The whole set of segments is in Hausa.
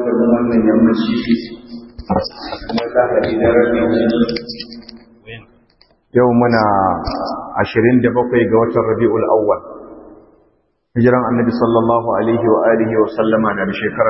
da mu wannan yammaci na lahadi da rabin yau muna ashirin da bakwai ga watan rabi'ul awwal hijiran annabi sallallahu alaihi wa alihi wa sallama na da shekara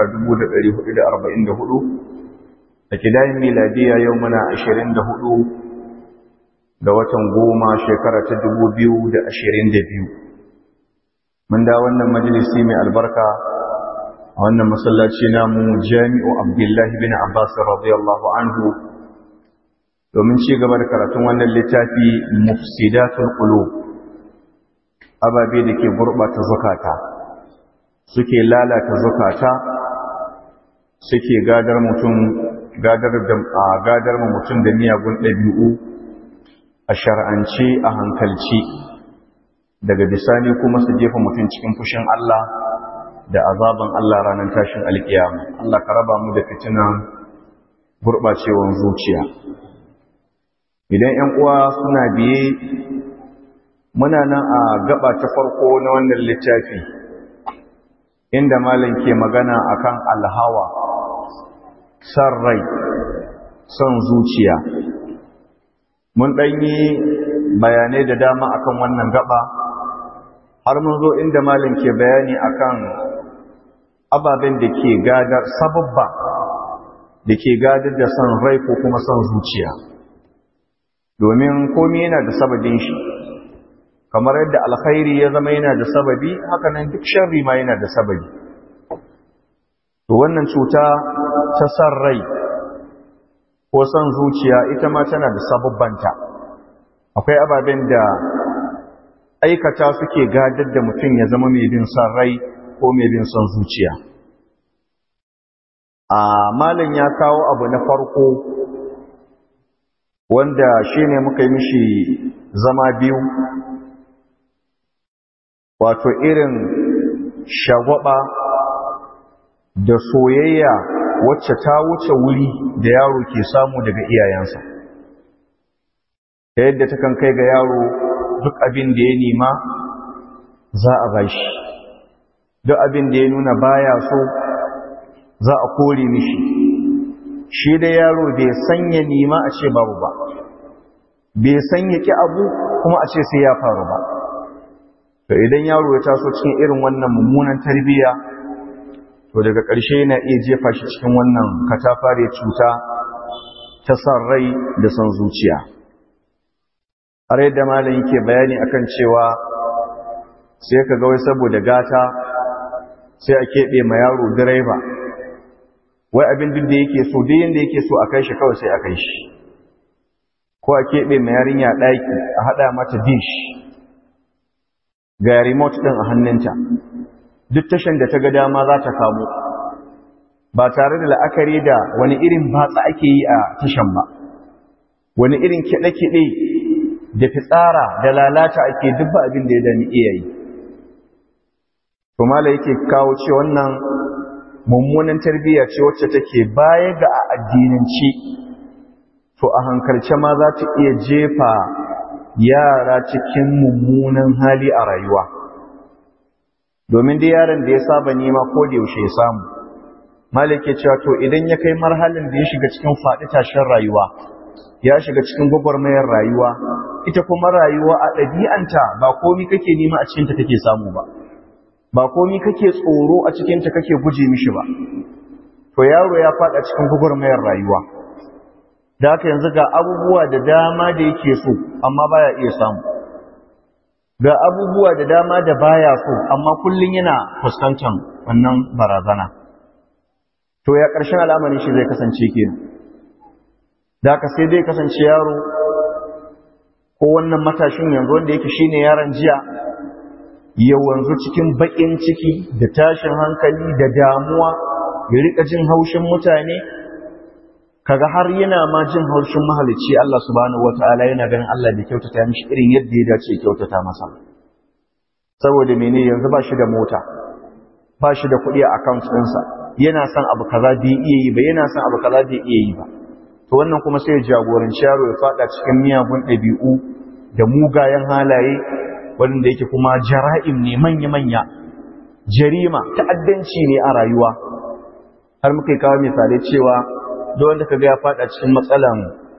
1444 da kidayin miladiya yau muna ashirin da hudu ga watan goma shekara ta dubu biyu da ashirin da biyu mun da wannan majalisi mai albarka a wannan masallaci namu jami'u abdullahi bin abbas radiyallahu anhu domin ci gaba da karatun wannan littafi mufsidatul qulub ababe da ke gurɓata zukata suke lalata zukata suke gadar mutum gadar da gadar mutum da miyagun ɗabi'u a shar'ance a hankalci daga bisani kuma su jefa mutum cikin fushin Allah da azaban Allah ranar tashin alkiyama Allah ka raba mu da fitinan gurɓacewan zuciya idan 'yan uwa suna biye muna nan a gaba ta farko na wannan littafi inda malam ke magana akan alhawa san rai son zuciya mun ɗanyi bayanai da dama akan wannan gaba har mun zo inda malam ke bayani akan ababen da ke gadar sababba da ke gadar da son rai ko kuma son zuciya domin komai yana da sababin shi kamar yadda alkhairi ya zama yana da sababi haka nan duk sharri ma yana da sababi to wannan cuta ta san rai ko son zuciya ita ma tana da sababbanta akwai ababen da aikata suke gadar da mutum ya zama mai bin son rai ko mai bin son zuciya a malin ya kawo abu na farko wanda shine muka yi mishi zama biyu wato irin shagwaba da soyayya wacce ta wuce wuri da yaro ke samu daga iyayensa ta yadda ta kan kai ga yaro duk abin da ya nema za a bashi duk abin da ya nuna baya so za a kore mishi shi da yaro bai sanya nema a ce babu ba bai sanya ki abu kuma a ce sai ya faru ba to idan yaro ya taso cikin irin wannan mummunan tarbiyya to daga ƙarshe yana iya jefa shi cikin wannan katafare cuta ta san rai da san zuciya har yadda malam yake bayani akan cewa sai ka ga wai saboda gata sai a keɓe ma yaro direba wai abin duk da yake so duk yanda yake so a kai shi kawai sai a kai shi ko a keɓe ma yarinya ɗaki a haɗa mata dish ga remote ɗin a hannunta duk tashan da ta ga dama za ta kamo ba tare da la'akari da wani irin batsa ake yi a tashan ba wani irin kiɗe-kiɗe da fitsara da lalata ake dubba abin da ya dami iyayi to mala yake kawo ce wannan mummunan tarbiyya ce wacce take baya ga a addinance to a hankalce ma za ta iya jefa yara cikin mummunan hali a rayuwa domin dai yaron da ya saba nema ko da yaushe ya samu malike cewa to idan ya kai marhalin da ya shiga cikin faɗi tashin rayuwa ya shiga cikin gwagwarmayar rayuwa ita kuma rayuwa a ɗabi'anta ba komi kake nema a cikinta kake samu ba ba komi kake tsoro a cikinta kake guje mishi ba to yaro ya faɗa cikin gwagwarmayar rayuwa da haka yanzu ga abubuwa da dama da yake so amma baya iya samu ga abubuwa da dama da baya so amma kullun yana fuskantar wannan barazana to ya ƙarshen al'amarin shi zai kasance kenan da haka sai dai kasance yaro ko wannan matashin yanzu wanda yake shine yaron jiya ya wanzu cikin baƙin ciki da tashin hankali da damuwa ya rika jin haushin mutane kaga har yana ma jin haushin mahalicci Allah subhanahu wataala yana ganin Allah bai kyautata mishi irin yadda ya dace kyautata masa saboda mene yanzu ba shi da mota ba shi da kuɗi a account ɗinsa yana son abu kaza bai iya yi ba yana son abu kaza bai iya yi ba to wannan kuma sai ya jagoranci yaro ya fada cikin miyagun ɗabi'u da mugayen halaye wanda yake kuma jara'im ne manya-manya jarima ta'addanci ne a rayuwa har muka kawo misalai cewa da wanda kaga ya fada cikin matsalan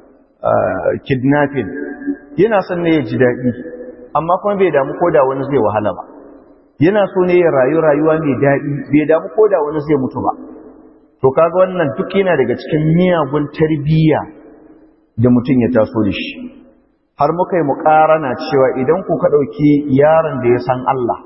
kidnapping yana son ne ya ji daɗi amma kuma bai damu ko da wani zai wahala ba yana so ne ya rayu rayuwa mai daɗi bai damu ko da wani zai mutu ba to kaga wannan duk yana daga cikin miyagun tarbiyya da mutum ya taso da shi har muka yi muƙarana cewa idan ku ka ɗauki yaron da ya san Allah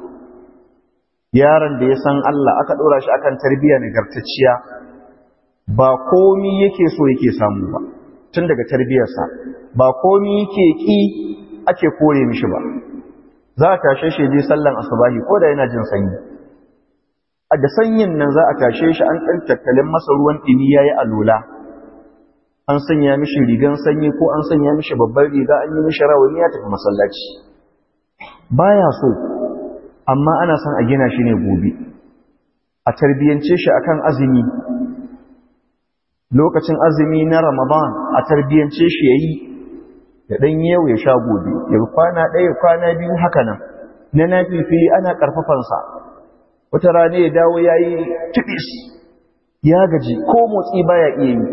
yaron da ya san Allah aka ɗora shi akan tarbiyya nagartacciya ba komi yake so yake samu ba tun daga tarbiyyarsa ba komi yake ƙi ake kore mishi ba za a tashe shi je sallan asubahi ko da yana jin sanyi a da sanyin nan za a tashe shi an ɗan tattalin masa ruwan ɗini ya yi alola an sanya mishi rigan sanyi ko an sanya mishi babbar riga an yi mishi rawani ya tafi masallaci baya so amma ana son a gina shi ne gobe a tarbiyyance shi akan azumi lokacin azumi na ramadan a tarbiyyance shi ya yi ya ɗan yau ya sha gobe ya kwana ɗaya kwana biyu haka nan na nafifi ana ƙarfafansa wata rana ya dawo ya yi tubis ya gaji ko motsi baya iya yi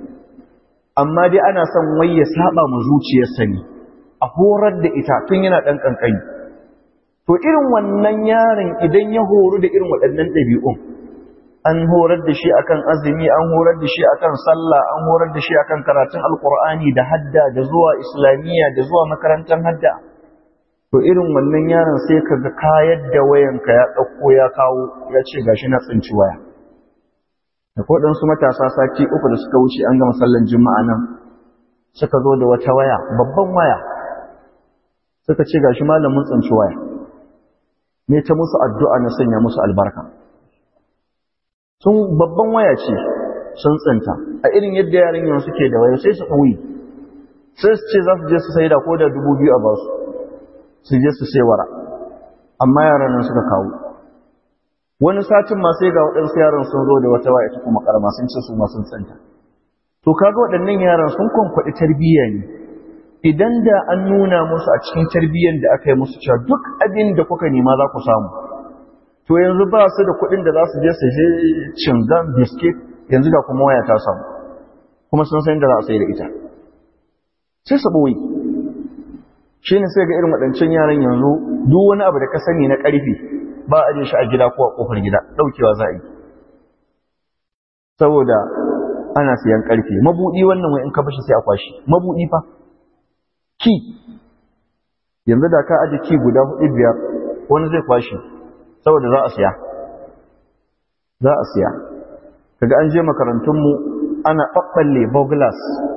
amma dai ana son wai ya saba mu zuciyarsa ne a horar da ita tun yana ɗan ƙanƙani to irin wannan yaron idan ya horu da irin waɗannan ɗabi'un an horar da shi akan azumi an horar da shi akan sallah an horar da shi akan karatun alkur'ani da hadda da zuwa islamiyya da zuwa makarantar hadda to irin wannan yaron sai ka ga kayar da wayanka ya ɗauko ya kawo ya ce gashi na tsinci waya da kodansu matasa sati uku da suka wuce an gama sallan juma'a nan suka zo da wata waya babban waya suka ce gashi malamin tsinci waya ne ta musu addu'a na sanya musu albarka sun babban waya ce sun tsinta a irin yadda yaran yau suke da waya sai su ɓoye sai su ce za su je su sai da ko da dubu biyu a basu su je su sai wara amma yaran nan suka kawo wani satin ma sai ga waɗansu yaran sun zo da wata waya ta kuma karama sun ce su ma sun tsinta to kaga waɗannan yaran sun kwankwaɗi tarbiyya ne idan da an nuna musu a cikin tarbiyyar da aka yi musu cewa duk abin da kuka nema za ku samu to yanzu ba su da kuɗin da za su je su je cingan biskit yanzu da kuma waya ta samu kuma sun san da za a sai da ita sai su ɓoye shi ne sai ga irin waɗancan yaran yanzu duk wani abu da ka sani na ƙarfi ba a je shi a gida ko a ƙofar gida ɗaukewa za a yi saboda ana siyan ƙarfe mabuɗi wannan wai in ka bashi sai a kwashi mabuɗi fa ki yanzu da ka aje ki guda hudu biyar wani zai kwashi saboda za a siya za a siya kaga an je makarantunmu ana ɓaɓɓalle boglas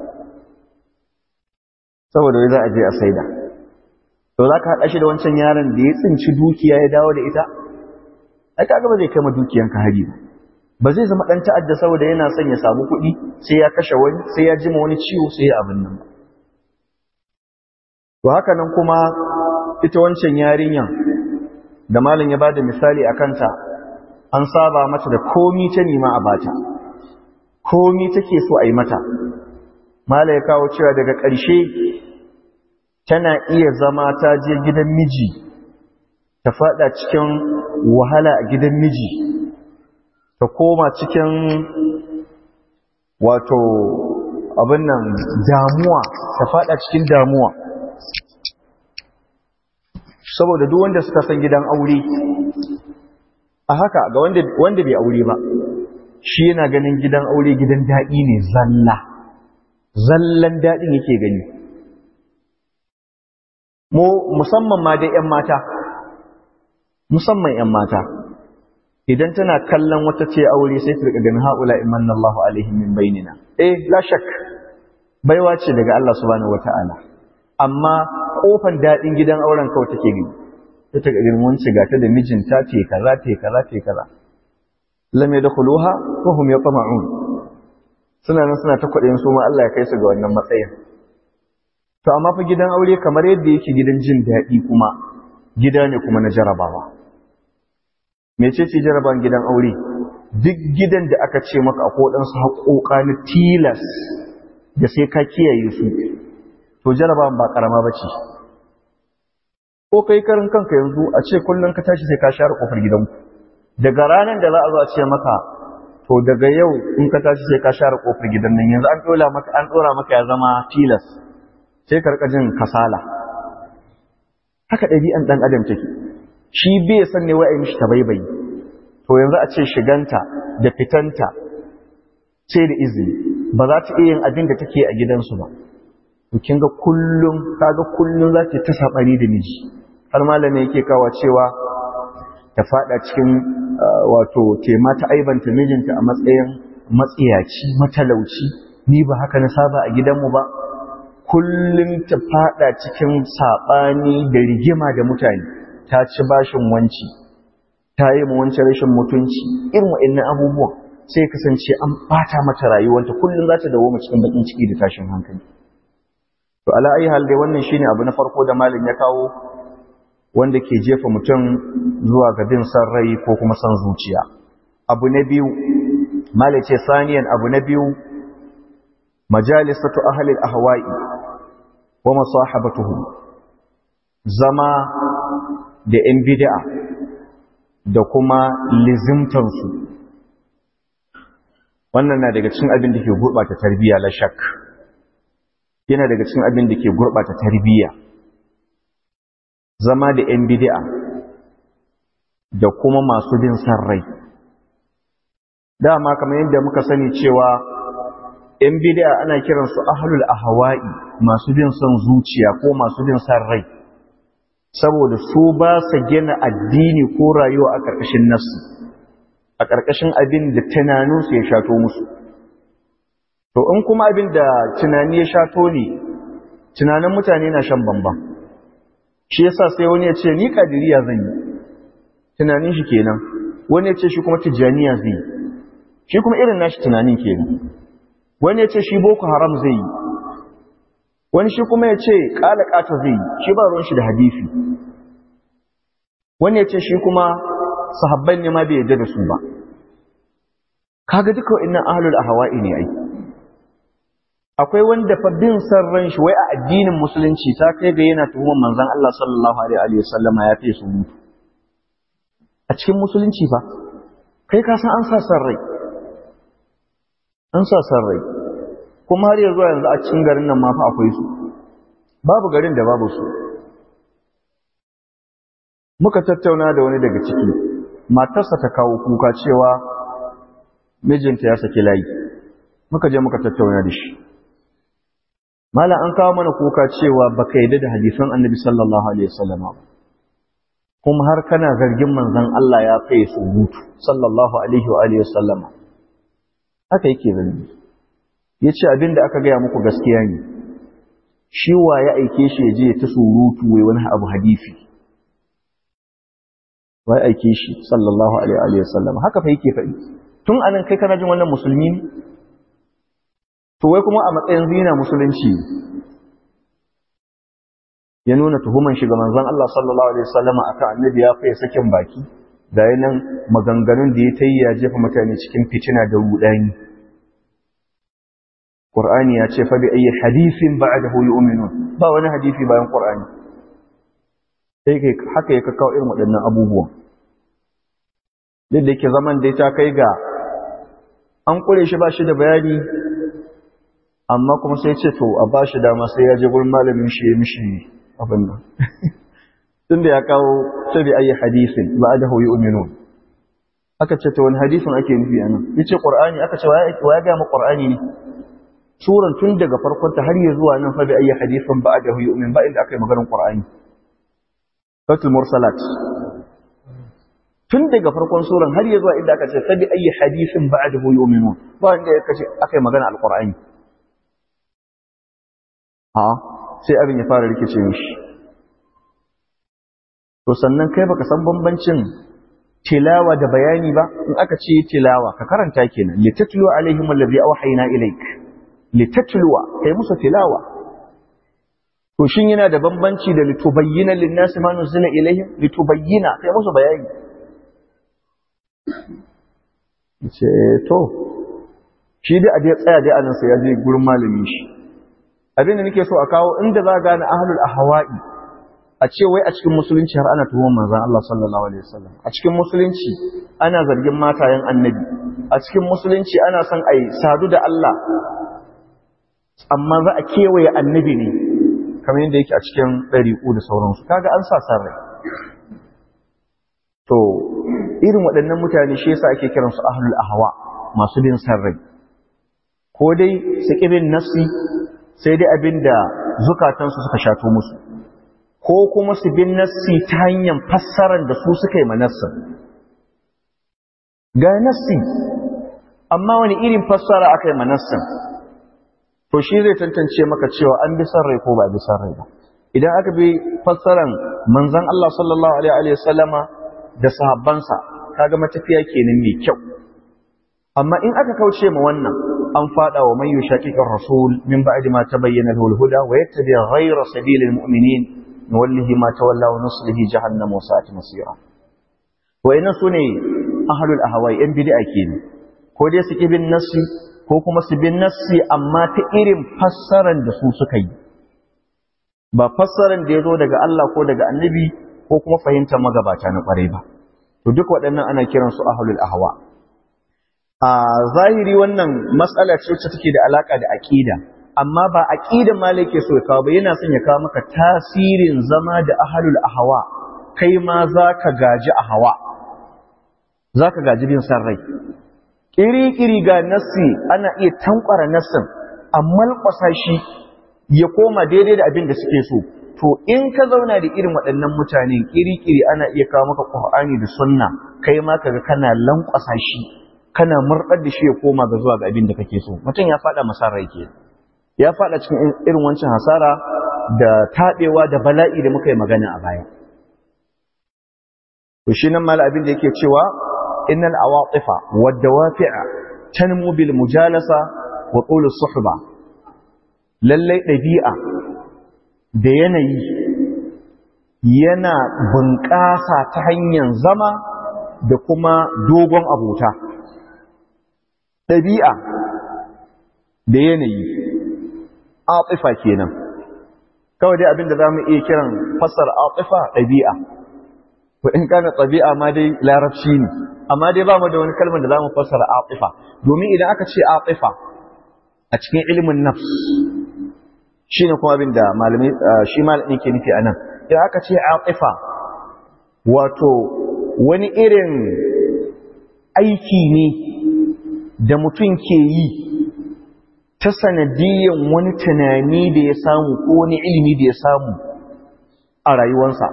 saboda wai za a je a saida to za ka haɗa shi da wancan yaron da ya tsinci dukiya ya dawo da ita ai kaga ba zai kai ma dukiyanka hari ba ba zai zama ɗan ta'adda saboda yana son ya samu kuɗi sai ya kashe wani sai ya jima wani ciwo sai ya abin nan ba to haka nan kuma ita wancan yarinyan da malam ya bada misali a kanta an saba mata da komi ta nima a bata komi take so a yi mata malam ya kawo cewa daga ƙarshe tana iya zama ta je gidan miji ta fada cikin wahala a gidan miji ta koma cikin wato abin nan damuwa ta fada cikin damuwa saboda duk wanda suka san gidan aure a haka ga wanda wanda bai aure ba shi yana ganin gidan aure gidan daɗi ne zalla zallan daɗin yake gani mu musamman ma dai ƴan mata musamman ƴan mata idan tana kallon wata ce aure sai ta rika ganin haula imanna Allahu alaihim min bainina eh la shak baiwa ce daga Allah subhanahu wataala amma kofan dadin gidan auren kawai take gani ta ta ganin wanci ga ta da mijinta ce kaza ce kaza ce kaza lam yadkhuluha wa hum yatma'un suna nan suna ta kwaɗayin su ma Allah ya kai su ga wannan matsayin to amma fa gidan aure kamar yadda yake gidan jin daɗi kuma gida ne kuma na jarabawa mecece jaraban gidan aure duk gidan da aka ce maka akwai waɗansu haƙoƙa na tilas da sai ka kiyaye su to jaraban ba ƙarama ba ce ko kai karin kanka yanzu a ce kullum ka tashi sai ka share ƙofar gidanku daga ranar da za a zo a ce maka to daga yau in ka tashi sai ka share kofar gidan nan yanzu an dora maka an dora maka ya zama tilas sai ka rika jin kasala haka ɗabi'an ɗan adam take shi bai san ne wai a yi mishi tabaibayi to yanzu a ce shiganta da fitanta ce da izini ba za ta iya yin abin da take a gidansu ba to kin ga kullum kaga kullum za ta ta sabani da miji har malami yake kawa cewa ta fada cikin wato tema ta aibanta mijinta a matsayin matsiyaci matalauci ni ba haka na saba a gidanmu ba kullum ta fada cikin sabani da rigima da mutane ta ci bashin wanci ta yi mu wancan rashin mutunci irin wa'annan abubuwan sai kasance an bata mata rayuwanta kullum za ta dawo cikin bakin ciki da tashin hankali to ala ayi hal dai wannan shine abu na farko da malam ya kawo wanda ke jefa mutum zuwa ga bin san rai ko kuma san zuciya abu na biyu malam ce saniyan abu na biyu majalisatu ahli al-ahwa'i wa masahabatuhum zama da yan bid'a da kuma lizimtansu wannan na daga cikin abin da ke gurɓata tarbiyya la shak yana daga cikin abin da ke gurɓata tarbiyya zama da 'yan bid'a da kuma masu bin san rai dama kamar yadda muka sani cewa 'yan bid'a ana kiransu ahlul ahwa'i masu bin son zuciya ko masu bin san rai saboda su ba sa gina addini ko rayuwa a ƙarƙashin nasu a ƙarƙashin abin da tunaninsu ya shato musu. To, in kuma abin da tunani ya shato ne, tunanin mutane na shan bambam. Shi yasa sai wani ya ce, Ni ƙadiriya zan yi, tunanin shi kenan, wani ya ce shi kuma tijjaniya zai yi, shi kuma irin nashi tunanin kenan. Wani ya ce shi boko haram zai yi, wani shi kuma ya ce ƙala ƙata zai yi, shi ba ruwan shi da hadisi. Wani ya ce shi kuma sahabban ne ma bai yarda da su ba kaga duka wa'annan ahlul ahwa'i ne ai akwai wanda fa bin san ran shi wai a addinin musulunci ta kai ga yana tuhumar manzon Allah sallallahu alaihi wa sallama ya fi su mutu a cikin musulunci fa kai ka san an sa san rai an sa san rai kuma har yanzu yanzu a cikin garin nan ma fa akwai su babu garin da babu su muka tattauna da wani daga ciki matarsa ta kawo kuka cewa mijinta ya saki layi muka je muka tattauna da shi malam an kawo mana kuka cewa baka yadda da hadisan annabi sallallahu alaihi wasallam kuma har kana zargin manzon Allah ya kai su mutu sallallahu alaihi wa alihi wasallam haka yake zargi yace abinda aka gaya muku gaskiya ne shi wa ya aike shi ya je ta surutu wai wani abu hadisi wai aike shi sallallahu alaihi wa sallam haka fa yake faɗi tun anan kai kana jin wannan musulmi ne to wai kuma a matsayin zina musulunci ya nuna tuhuman shi ga manzon Allah sallallahu alaihi wasallam akan annabi ya fa sakin baki da yanan maganganun da ya tayi ya jefa mutane cikin fitina da rudani Qur'ani ya ce fa bi ayyi hadithin ba'dahu yu'minun ba wani hadisi bayan Qur'ani sai kai haka ya kawo irin waɗannan abubuwan duk da yake zaman da ta kai ga an kure shi ba shi da bayani amma kuma sai ce to a ba shi dama sai ya je gurin malamin shi ya mishi abin nan tun da ya kawo sabi ayi hadisin ba da huyi uminu aka ce to wani hadisin ake nufi anan yace qur'ani aka ce wa ya ga mu qur'ani ne suran tun daga farkon ta har ya zuwa nan fa bi ayi hadisin ba da huyi umin ba inda aka yi maganar qur'ani fatul mursalat tun daga farkon suran har ya zuwa inda aka ce sabi ayi hadisin ba da huyi uminu ba inda aka yi magana alqur'ani a sai abin ya fara rikice mishi to sannan kai baka san bambancin tilawa da bayani ba in aka ce tilawa ka karanta kenan litatlu alaihim allazi awhayna ilaik litatluwa kai musu tilawa to shin yana da bambanci da litubayyana lin-nasi ma nuzila ilaihim litubayyana kai musu bayani ce to shi dai a dai tsaya dai anan sai ya je gurin malamin shi abin da nake so a kawo inda za gane ahlul ahwa'i a ce wai a cikin musulunci har ana tuhumar manzon Allah sallallahu alaihi wasallam a cikin musulunci ana zargin matayen annabi a cikin musulunci ana son ai sadu da Allah amma za a kewaye annabi ne kamar yadda yake a cikin ɗariƙu da sauransu kaga an sa san rai to irin waɗannan mutane shi yasa ake kiransu ahlul ahwa masu bin san rai ko dai su ƙibin nafsi sai dai abin da zukatansu suka shato musu ko kuma su bin nassi ta hanyar fassarar da su suka yi manassin ga nassi amma wani irin fassara aka yi manassin to shi zai tantance maka cewa an bi san rai ko ba bi san rai ba idan aka bi fassaran manzon Allah sallallahu alaihi wa sallama da sahabbansa kaga matafiya kenan mai kyau amma in aka kauce ma wannan an fada wa man yushaqiqir rasul min ba'di ma tabayyana lahu al-huda wa yattabi ghayra sabilil mu'minin nuwallihi ma tawalla wa nuslihi jahannam wa sa'at masira wa inna sune ahlul ahwa'i in bid'a kenan ko dai su bin nassi ko kuma su bin nassi amma ta irin fassaran da su suka yi ba fassaran da ya zo daga Allah ko daga annabi ko kuma fahimtar magabata na kwarai ba to duk waɗannan ana kiransu ahlul ahwa a zahiri wannan matsala ce wacce take da alaka da aqida amma ba aqidan ma yake so ya kawo ba yana son ya kawo maka tasirin zama da ahlul ahwa kai ma zaka gaji ahwa zaka gaji bin san rai kiri-kiri ga nassi ana iya tankwara nassin amma kwasa shi ya koma daidai da abin da suke so to in ka zauna da irin waɗannan mutanen kiri-kiri ana iya kawo maka Qur'ani da sunna kai ma kaga kana lankwasa shi kana murɗar da shi ya koma ga zuwa ga abin da kake so mutum ya faɗa masarar ke ya faɗa cikin irin wancan hasara da taɓewa da bala'i da muka yi magana a baya to shi nan mala abin da yake cewa innal awatifa wad dawafi'a tanmu bil mujalasa wa tul suhba lallai ɗabi'a da yanayi yana bunƙasa ta hanyar zama da kuma dogon abota ɗabi'a da yanayi atifa kenan kawai dai abinda za mu iya kiran fasar atifa ɗabi'a ko in kana ɗabi'a ma dai larabci ne amma dai ba mu da wani kalmar da za mu fasara atifa domin idan aka ce atifa a cikin ilimin nafs shi ne kuma abin da malamai shi malamin ke nufi a nan idan aka ce atifa wato wani irin aiki ne da mutum ke yi ta sanadiyan wani tunani da ya samu ko wani ilimi da ya samu a rayuwarsa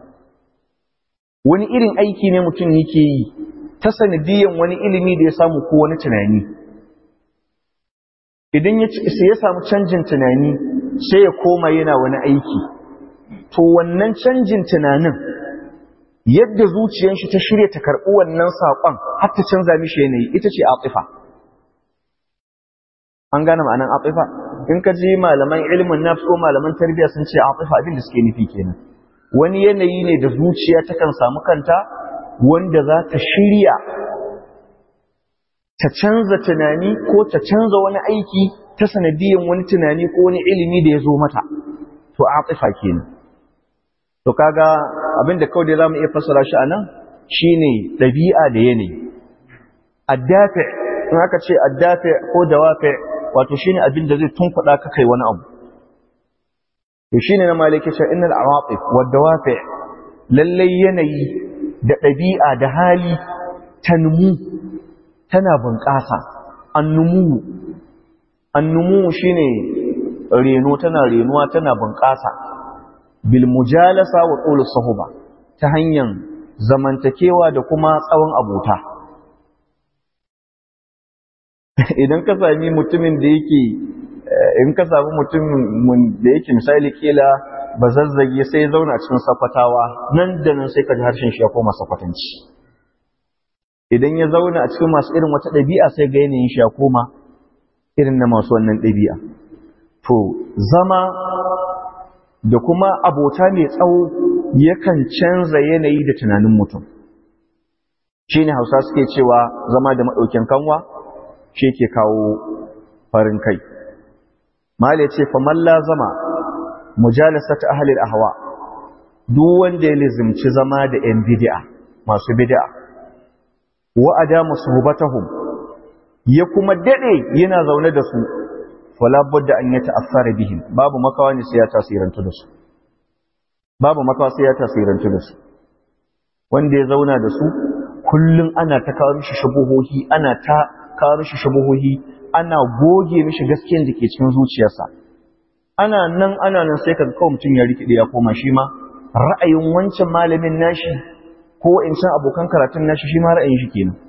wani irin aiki ne mutum yake yi ta sanadiyan wani ilimi da ya samu ko wani tunani idan ya samu canjin tunani sai ya koma yana wani aiki to wannan canjin tunanin yadda zuciyar shi ta shirya ta karɓi wannan saƙon har ta canza mishi yanayi ita ce atifa an gane ma'anan atifa in ka ji malaman ilimin nafs ko malaman tarbiyya sun ce atifa abin da suke nufi kenan wani yanayi ne da zuciya takan samu kanta wanda za ta shirya ta canza tunani ko ta canza wani aiki ta sanadiyan wani tunani ko wani ilimi da ya zo mata to atifa kenan to kaga abinda kawai da zamu iya fassara shi anan shine dabi'a da yanayi addafi in aka ce addafi ko dawafi wato shine abin da zai tunkuɗa ka kai wani abu to shine na maliki ce innal awatif wad dawafi lalle yanayi da dabi'a da hali tanmu tana bunƙasa annumu annumu shine reno tana renuwa tana bunƙasa bil mujalasa wa qul sahuba ta hanyar zamantakewa da kuma tsawon abota idan ka sami mutumin da yake in ka sami mutumin da yake misali kila ba zazzage sai zauna cikin sakwatawa nan da nan sai ka ji harshen shi ya koma sakwatanci idan ya zauna a cikin masu irin wata ɗabi'a sai ga yanayin shi ya koma irin na masu wannan ɗabi'a to zama da kuma abota mai tsawo yakan canza yanayi da tunanin mutum shi ne hausa suke cewa zama da maɗaukin kanwa shi ke kawo farin kai mali ce famalla zama mujalasa ta ahalil ahwa duk wanda ya lizimci zama da ‘yan bid'a masu bid'a wa'ada musuhubatahum ya kuma daɗe yana zaune da su falabbar da an yi ta'affara bihim babu makawa ne sai ya tasirantu da su babu makawa sai ya tasirantu da su wanda ya zauna da su kullum ana ta kawo mishi shubuhohi ana ta kawo mishi shubuhohi ana goge mishi gaskiyar da ke cikin zuciyarsa ana nan ana nan sai kaga kawai mutum ya rikide ya koma shi ma ra'ayin wancan malamin nashi ko in san abokan karatun nashi shi ma ra'ayin shi kenan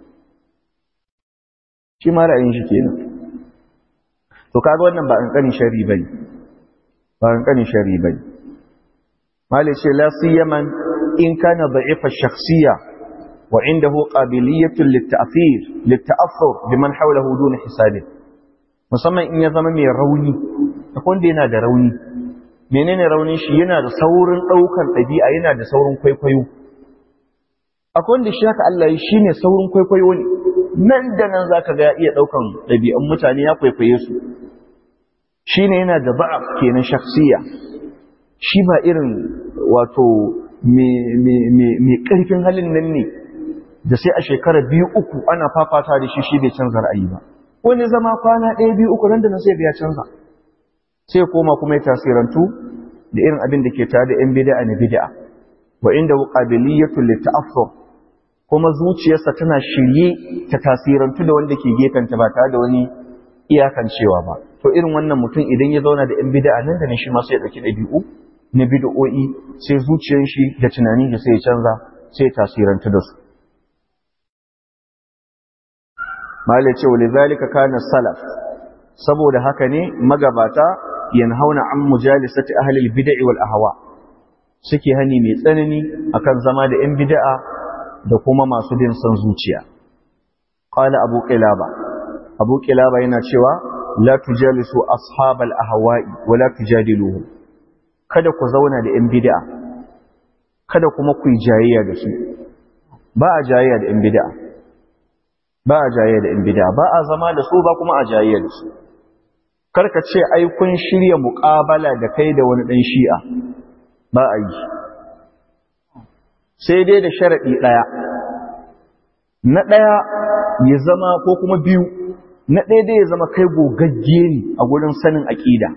shi ma ra'ayin shi kenan to kaga wannan ba kankanin sharri bane ba kankanin sharri bane malai ce la siyaman in kana da'ifa shakhsiyya wa indahu qabiliyatun lit-ta'thir lit-ta'athur biman hawlahu dun hisabin musamman in ya zama mai rauni akwai wanda yana da rauni menene raunin shi yana da saurin daukar dabi'a yana da saurin kwaikwayo akwai wanda shi haka Allah shi ne saurin kwaikwayo ne nan da nan zaka ga ya iya daukan dabi'un mutane ya kwaikwaye su shine yana da ba'af kenan shakhsiya shi ba irin wato mai ƙarfin halin nan ne da sai a shekara biyu uku ana fafata da shi shi bai canza ra'ayi ba wani zama kwana ɗaya biyu uku nan da nan sai ya canza sai koma kuma ya tasirantu da irin abin da ke tare da yan bid'a na bid'a wa inda qabiliyatu lita'affur kuma zuciyarsa tana shirye ta tasirantu da wanda ke gefenta ba tare da wani iyakancewa ba to irin wannan mutum idan ya zauna da yan bid'a nan da nan shi ma sai ya ɗauki ɗabi'u na bid'o'i sai zuciyar shi da tunani da sai ya canza sai ya tasiranta da su malai ce wali zalika kana salaf saboda haka ne magabata yanhauna an mujalisati ahli al-bid'i wal ahwa suke hani mai tsanani akan zama da yan bid'a da kuma masu bin son zuciya qala abu qilaba abu qilaba yana cewa la tujalisu ashabal ahwa'i wa la tujadiluhum kada ku zauna da ‘yan bida, kada kuma ku yi jayayya da su, ba a jayayya da ‘yan bida, ba a jayayya da ‘yan bida, ba a zama da su ba kuma a jayayya da su. Karka ce, ai, kun shirya muƙabala da kai da wani ɗan shi'a, ba a yi. Sai dai da sharaɗi ɗaya, na ɗaya ya zama ko kuma biyu, na ɗaya dai ya zama kai gogagge ne a gurin sanin aƙida.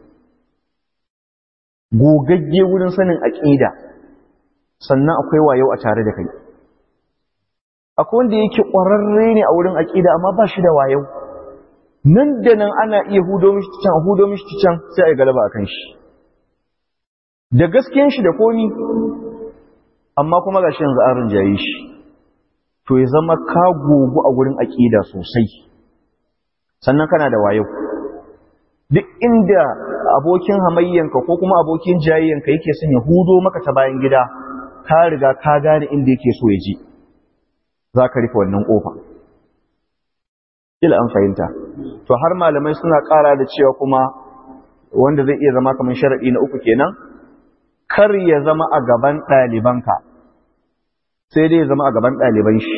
gogagge wurin sanin aƙida sannan akwai wayo a tare da kai akwai wanda yake ƙwararre ne a wurin aƙida amma ba shi da wayo nan da nan ana iya hudo mishi can hudo mishi can sai a galaba akan shi da gaskiyan shi da komi amma kuma gashi yanzu an rinjaye shi to ya zama ka gogu a wurin aƙida sosai sannan kana da wayo duk inda abokin hamayyanka ko kuma abokin jayayyanka yake son ya hudo maka ta bayan gida ka riga ka gane inda yake so ya ji za ka rufe wannan ƙofa ila an fahimta to har malamai suna ƙara da cewa kuma wanda zai iya zama kamar sharaɗi na uku kenan kar ya zama a gaban ɗalibanka sai dai ya zama a gaban ɗaliban shi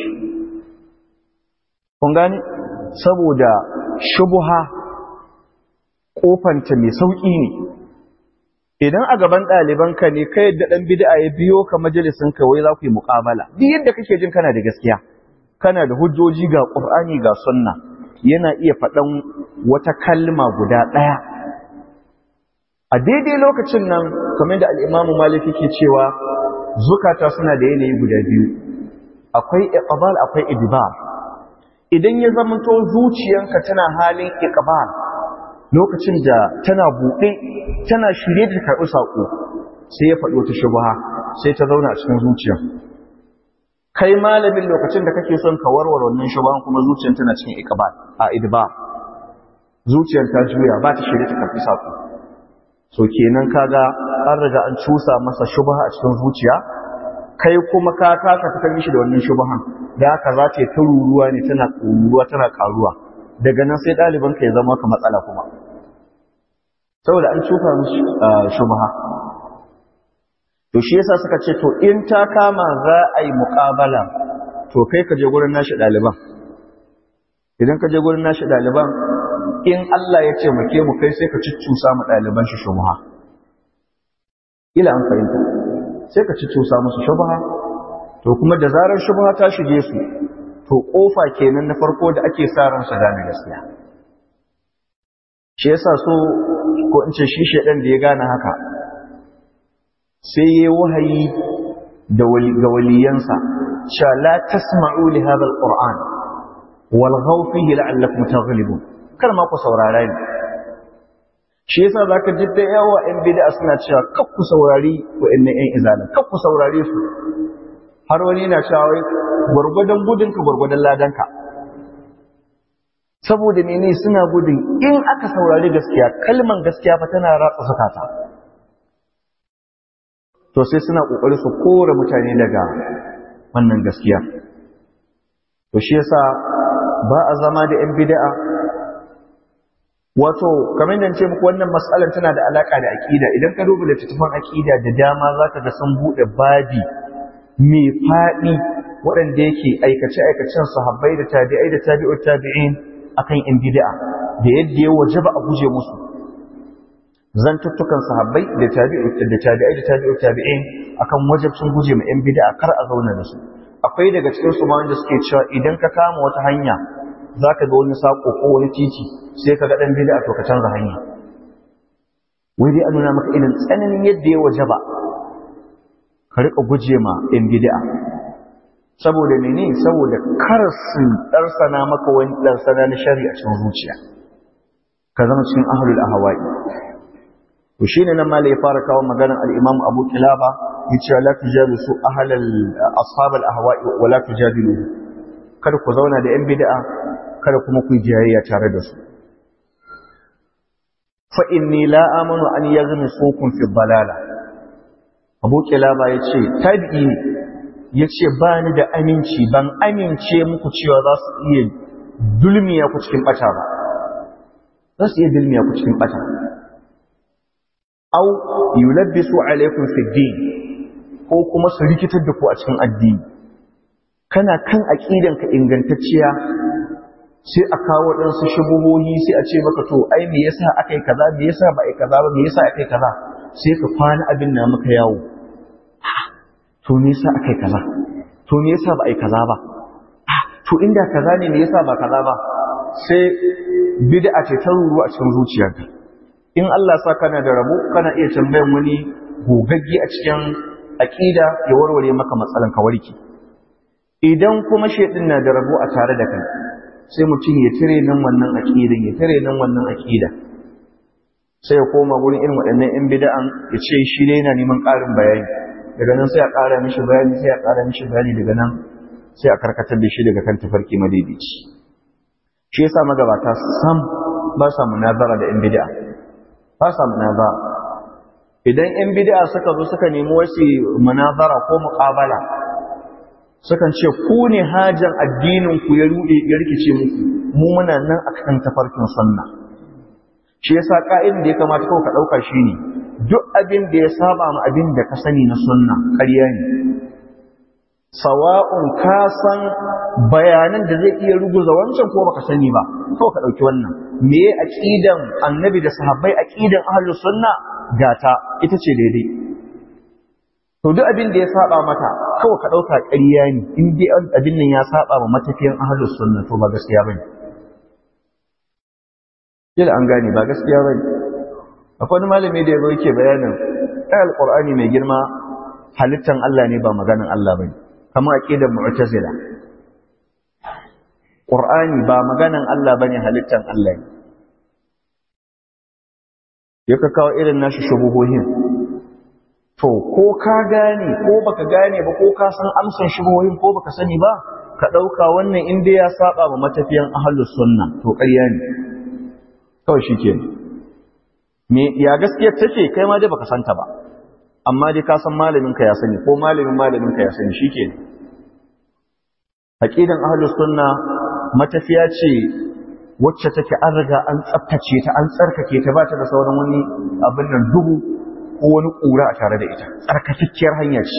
kun gane saboda shubuha kofanta mai sauƙi ne idan a gaban ɗalibanka ne kai yadda ɗan bid'a ya biyo ka majalisin ka wai za ku yi muƙabala duk yadda kake jin kana da gaskiya kana da hujjoji ga ƙur'ani ga sunna yana iya faɗan wata kalma guda ɗaya a daidai lokacin nan kamar da al'imamu maliki ke cewa zukata suna da yanayi guda biyu akwai iqbal akwai idbar idan ya zamanto zuciyanka tana halin iqbal lokacin da tana buɗe tana shirye da karɓi saƙo sai ya faɗo ta shubha sai ta zauna a cikin zuciya kai malamin lokacin da kake son ka warware wannan shubhan kuma zuciyar tana cikin iqbal a idba zuciyar ta juya ba ta shirye ta karɓi saƙo so kenan kaga an riga an cusa masa shubha a cikin zuciya kai kuma ka kasa fitar mishi da wannan shubhan da haka za ta yi ta ruruwa ne tana ruruwa tana karuwa daga nan sai ɗalibanka ya zama ka matsala kuma saboda an cuta musu shubha to shi yasa suka ce to in ta kama za a yi muƙabala to kai ka je gurin nashi ɗaliban idan ka je gurin nashi ɗaliban in Allah ya ce muke mu kai sai ka cuccusa mu ɗaliban shi shubha ila an fahimta sai ka ci cusa musu shubha to kuma da zarar shubha ta shige su to kofa kenan na farko da ake sa ran su gane gaskiya shi yasa so ko in ce shi shedan da ya gane haka sai yayi wahayi da ga waliyansa sha la tasma'u li hadha alquran walghaw fihi la'allakum taghlibun kar ma ku saurara ni shi yasa zaka ji da yawa in bid'a suna cewa kar ku saurari wa'annan ƴan izalin kar ku saurare su har wani yana cewa wai gurgudan gudun ka gurgudan ladan ka saboda mene suna gudun in aka saurari gaskiya kalman gaskiya fa tana ratsa sakata to sai suna kokari su kore mutane daga wannan gaskiya to shi yasa ba a zama da ‘yan bida'a wato kamar da ce muku wannan matsalar tana da alaƙa da aƙida idan ka duba littattafan aƙida da dama za ka ga sun buɗe babi mai faɗi waɗanda yake aikace-aikacen sahabbai da tabi'ai da tabi'ut tabi'in akan ‘yan bida'a da yadda ya wajaba a guje musu zantuttukan sahabbai da tabi'ai da tabi'ut tabi'in akan wajabcin guje ma ‘yan bida'a kar a zauna da su akwai daga cikin su ma wanda suke cewa idan ka kama wata hanya zaka ga wani sako ko wani titi sai ka ga dan bid'a to ka canza hanya wai dai a nuna maka irin tsananin yadda ya wajaba ka rika guje ma in bid'a saboda mene saboda kar su darsana maka wani darsana na shari'a cikin zuciya ka zama cikin ahlul ahwa'i to shine nan malai ya fara kawo maganar al-Imam Abu Kilaba yace la tujalisu ahlal ashab al-ahwa'i wa la tujadilu kada ku zauna da yan bid'a kada kuma ku jayayya tare da su fa inni la amanu an yaghmisukum fi dalala Abu Kilaba yace tabi'i ne yace ba ni da aminci ban amince muku cewa za su iya dulmiya ku cikin bata ba za su iya dulmiya ku cikin bata au yulabbisu alaikum fi din ko kuma su rikitar da ku a cikin addini kana kan aqidan ka ingantacciya sai a kawo dan su shubuhohi sai a ce maka to ai me yasa akai kaza me yasa ba ai kaza ba me yasa akai kaza sai ka kwana abin na maka yawo to me yasa akai kaza to me yasa ba ai kaza ba to inda kaza ne me yasa ba kaza ba sai bid'a ce ta ruru a cikin zuciyarka in Allah sa kana da rabo kana iya tambayan wani gogagge a cikin aqida ya warware maka matsalan ka warke idan kuma shedin na da rabo a tare da kai sai mutum ya tire nan wannan aqidan ya tire nan wannan aqida sai ya koma gurin irin waɗannan yan bid'an ya ce shi ne yana neman ƙarin bayani daga nan sai a ƙara mishi bayani sai a ƙara mishi bayani daga nan sai a karkatar da shi daga kan tafarki madaidaici shi yasa magabata sam ba sa munazara da yan bid'a ba sa munazara idan yan bid'a suka zo suka nemi wasu munazara ko muqabala sukan ce ku ne hajan addinin ku ya rude ya rikice muku mu muna nan akan tafarkin sunna shi yasa ka'idin da ya kamata kawai ka dauka shine duk abin da ya saba ma abin da ka sani na sunna ƙarya ne sawa'un ka san bayanan da zai iya ruguza wancan ko baka sani ba kawai ka dauki wannan me aqidan annabi da sahabbai aqidan ahlus sunna gata ita ce daidai to duk abin da ya saba mata kawai ka dauka ƙarya ne in dai abin nan ya saba ma matafiyan ahlus sunna to ba gaskiya bane yadda an gane ba gaskiya bane akwai wani malami da yazo yake bayanin ai alqur'ani mai girma halittan Allah ne ba maganan Allah bane kamar aqidar mu'tazila qur'ani ba maganan Allah bane halittan Allah ne yaka kawo irin nashi shubuhohin to ko ka gane ko baka gane ba ko ka san amsan shubuhohin ko baka sani ba ka dauka wannan inda ya saba ma matafiyan ahlus sunna to ƙarya ne kawai shikenan me ya gaskiya take kai ma dai baka santa ba amma dai ka san malamin ka ya sani ko malamin malamin ka ya sani shikenan aqidan ahlus sunna matafiya ce wacce take an riga an tsaftace ta an tsarkake ta ba ta da sauran wani abin nan duhu ko wani ƙura a tare da ita tsarkakakkiyar hanya ce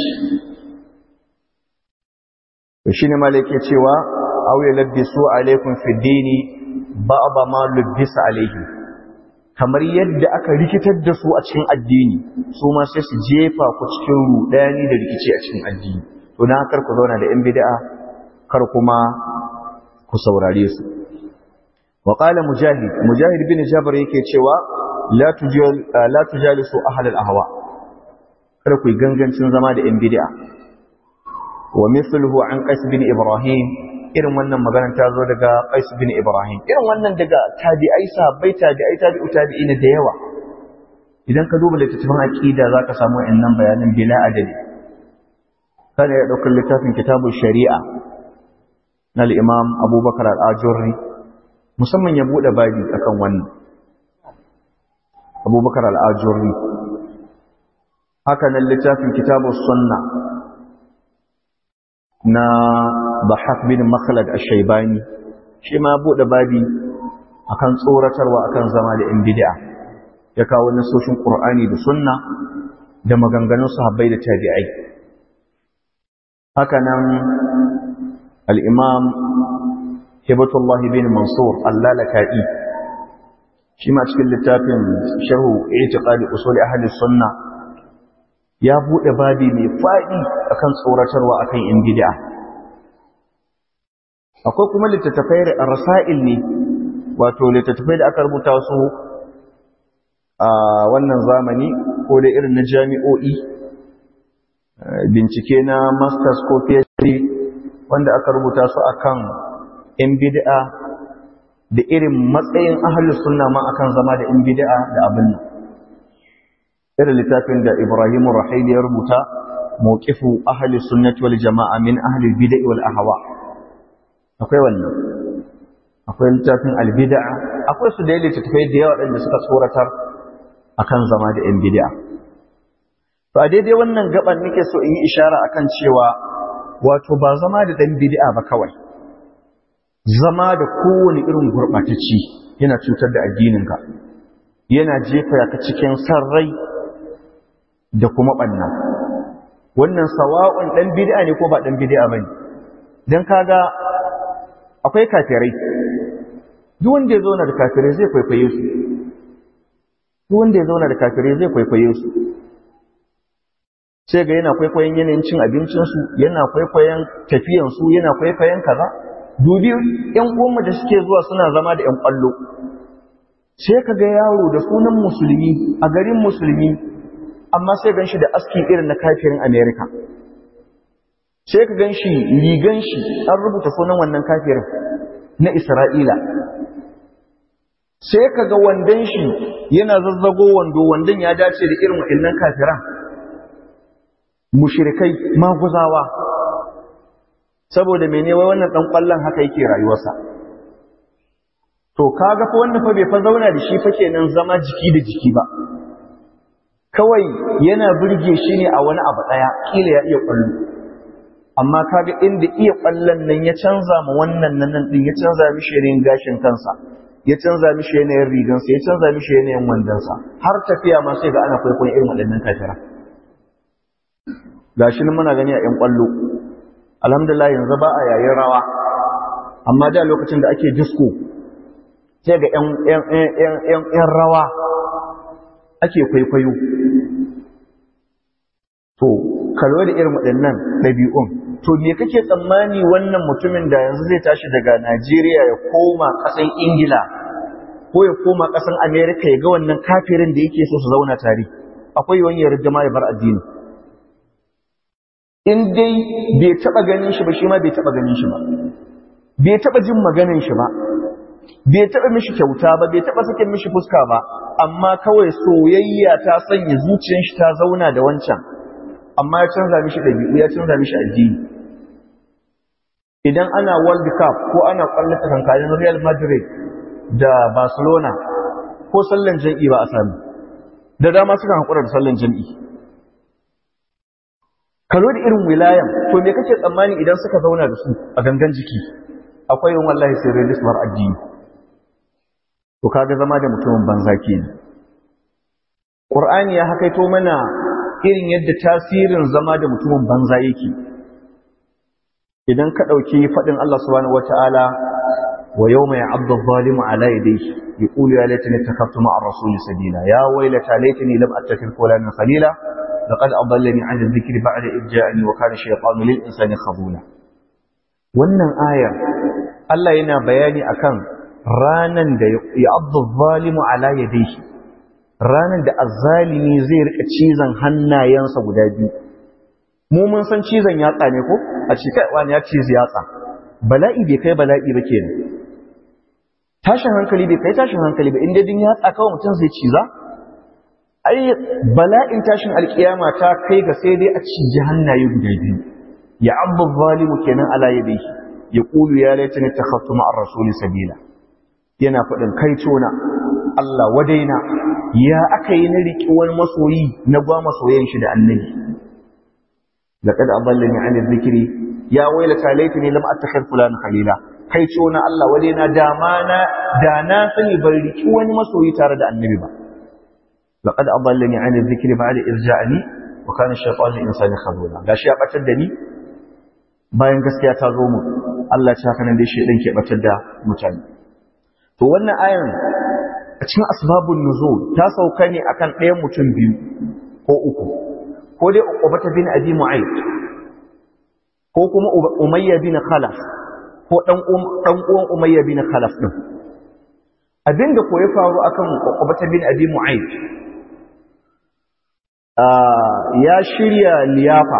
to shine malaka cewa aw yalbisu alaikum fi dini ba'da ma lubbisa alaihi kamar yadda aka rikitar da su a cikin addini su ma sai su jefa ku cikin rudani da rikici a cikin addini to dan kar ku zauna da yan bid'a kar kuma ku saurare su wa qala mujahid mujahid bin jabr yake cewa la tujal la tujalisu ahl al ahwa kar ku gangancin zama da yan bid'a wa mithluhu an qais bin ibrahim irin wannan maganar ta zo daga qais bin ibrahim irin wannan daga tabi'ai sahabbai tabi'ai tabi'u tabi'ina da yawa idan ka duba littattafan aqida zaka samu wayannan bayanan bila adadi kada ya ɗaukar littafin kitabun shari'a na al'imam abubakar al'ajurri musamman ya buɗe babi akan wannan abubakar al'ajurri haka nan littafin kitabun sunna na bahaf bin makhlad a shaibani shi ma buɗe babi akan tsoratarwa akan zama da ‘yan bid'a ya kawo nasoshin ƙur'ani da sunna da maganganun sahabbai da tabi'ai haka nan al'imam hibatullah bin mansur allalaka'i shi ma cikin littafin sharhu itiqadi usuli ahli sunna ya buɗe babi mai faɗi akan tsoratarwa akan in bid'a akwai kuma littattafai rasail ne wato littattafai da aka rubuta su a wannan zamani ko da irin na jami'o'i bincike na masters ko phd wanda aka rubuta su akan in bid'a da irin matsayin ahlus sunna ma akan zama da in bid'a da abin nan irin littafin da Ibrahim Rahili ya rubuta mawqifu ahli sunnati wal jama'a min ahli bid'a wal ahwa akwai wannan akwai littafin al bid'a akwai su da littattafai da yawa da suka tsoratar akan zama da in bid'a To a daidai wannan gaban nake so in yi ishara akan cewa wato ba zama da dan bid'a ba kawai. Zama da kowane irin gurɓatacci yana cutar da addininka. Yana jefa ka cikin sarrai da kuma ɓanna. Wannan sawa'un ɗan bid'a ne ko ba ɗan bid'a bane. Dan kaga akwai kafirai. Duk wanda ya zauna da kafirai zai kwaikwaye su. Duk wanda ya zauna da kafirai zai kwaikwaye su. sai ga yana kwaikwayon yanayin cin abincinsu yana kwaikwayon tafiyansu yana kwaikwayon kaza dubi yan uwanmu da suke zuwa suna zama da yan kwallo sai ka ga yaro da sunan musulmi a garin musulmi amma sai gan shi da aski irin na kafirin america sai ka gan shi rigan shi an rubuta sunan wannan kafirin na isra'ila sai ka ga wandon shi yana zazzago wando wandon ya dace da irin waɗannan kafiran mushrikai maguzawa saboda mene wai wannan dan kwallon haka yake rayuwarsa to kaga fa wannan fa bai fa zauna da shi fa kenan zama jiki da jiki ba kawai yana burge shi ne a wani abu daya kila ya iya kwallo amma kaga inda iya kwallon nan ya canza ma wannan nan nan din ya canza mishi yanayin gashin kansa ya canza mishi yanayin rigansa ya canza mishi yanayin wandonsa har tafiya ma sai ga ana kwaikwayon irin waɗannan kafira gashi nan muna gani a ƴan ƙwallo alhamdulillah yanzu ba a yayin rawa amma da lokacin da ake disco sai ga ƴan rawa ake kwaikwayo to kalwa da irin waɗannan ɗabi'un to me kake tsammani wannan mutumin da yanzu zai tashi daga Najeriya ya koma ƙasan Ingila ko ya koma ƙasan Amerika ya ga wannan kafirin da yake so su zauna tare akwai wani ya rigama ya bar addini in dai bai taɓa ganin shi ba shi ma bai taɓa ganin shi ba bai taɓa jin maganin shi ba bai taɓa mishi kyauta ba bai taɓa sakin mishi fuska ba amma kawai soyayya ta sanya zuciyar shi ta zauna da wancan amma ya canza mishi ɗabi'u ya canza mishi addini idan ana world cup ko ana ƙwallon tsakankanin real madrid da barcelona ko sallan jam'i ba a sami da dama suka haƙura da sallan jam'i kalo da irin wilayan to me kake tsammani idan suka zauna da su a gangan jiki akwai yin wallahi sai rajistar addini to kaga zama da mutumin banza kenan qur'ani ya hakaito mana irin yadda tasirin zama da mutumin banza yake idan ka dauki fadin Allah subhanahu wataala wa yawma ya'addu adh-dhalimu 'ala yadayhi yaqulu ya laitani ittakhadtu ma'a ar-rasuli sabila ya waylata laitani lam attakhidh fulanan khalila laqad adallani 'an adh-dhikri ba'da idh ja'ani wa kana shaytanu lil insani khadula wannan ayar Allah yana bayani akan ranan da ya'addu adh-dhalimu 'ala yadayhi ranan da azzalimi zai rika cizon hannayensa guda biyu mu mun san cizon yatsa ne ko a ce kai wani ya cizi yatsa bala'i bai kai bala'i ba kenan tashin hankali bai kai tashin hankali ba inda din yatsa kawai mutum zai ciza ai bala'in tashin alkiyama ta kai ga sai dai a ciji hannaye guda biyu ya abdu zalimu kenan ala yadihi ya qulu ya laitani takhaftu ma'ar rasuli sabila yana faɗin kai tona Allah wadaina ya aka yi na riƙi wani masoyi na gwa masoyan shi da annabi laqad adallani 'an dhikri ya wailata laitani lam attakhidh fulan khalila kai tona Allah wadaina da ma na da na sani ban riƙi wani masoyi tare da annabi ba laqad adallani 'an dhikri ba'da irja'ani wa kana ash-shaytanu insani khadula gashi ya batar da ni bayan gaskiya ta zo mu Allah ya haka nan dai shedan ke batar da mutane to wannan ayan a cikin asbabun nuzul ta sauka ne akan ɗayan mutum biyu ko uku ko dai uqbata bin abi mu'ayd ko kuma umayya bin khalaf ko dan dan uwan umayya bin khalaf din abinda ko ya faru akan uqbata bin abi mu'ayd ya shirya liyafa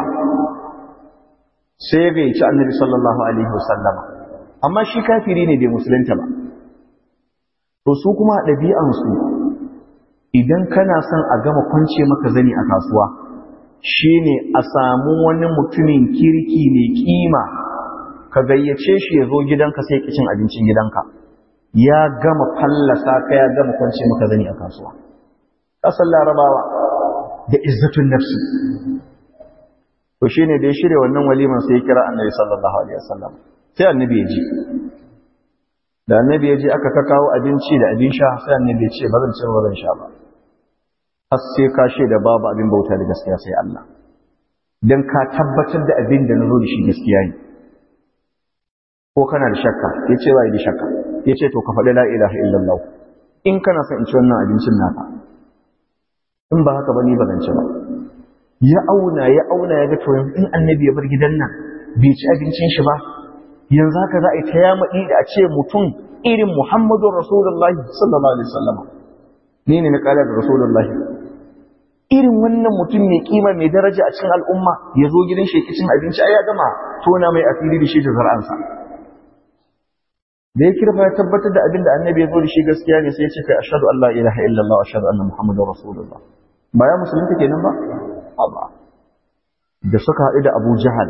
sai ya ci annabi sallallahu alaihi wasallama amma shi kafiri ne bai musulunta ba to su kuma ɗabi'ansu idan kana son a gama kwance maka zani a kasuwa shine a samu wani mutumin kirki mai kima ka gayyace shi ya zo gidanka sai ki cin abincin gidanka ya gama fallasa ka ya gama kwance maka zani a kasuwa ƙasar larabawa da izzatun nafsi to shine da ya shirya wannan waliman sai ya kira annabi sallallahu alaihi wasallam sai annabi ya ji da annabi ya je aka ka kawo abinci da abin sha sai annabi ya ce ba zan ci ba zan sha ba har sai ka da babu abin bauta da gaskiya sai Allah dan ka tabbatar da abin da nazo da shi gaskiya ne ko kana da shakka yace ba da shakka yace to ka faɗi la ilaha illallah in kana son in ci wannan abincin naka in ba haka ba ni ba zan ci ba ya auna ya auna ya ga to in annabi ya bar gidan nan bai ci abincin shi ba yanzu haka za a yi ta yamaɗi da a ce mutum irin Muhammadu Rasulullahi sallallahu Alaihi wasallama ni ne na ƙala da Rasulullahi irin wannan mutum mai kima mai daraja a cikin al'umma ya zo gidan shi cin abinci ai ya gama tona mai asiri da shi da zar'ansa da ya kirfa ya tabbatar da abin da annabi ya zo da shi gaskiya ne sai ya ce kai ashhadu an la ilaha illallah wa ashhadu anna muhammadar rasulullah ba ya musulunta kenan ba ba da suka haɗu da Abu Jahal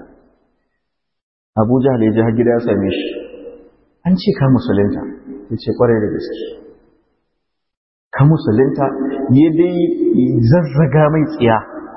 Abu Jahal ya je har gida ya same shi an ce ka musulunta ya ce kwarai da gaske ka musulunta ya dai zazzaga mai tsiya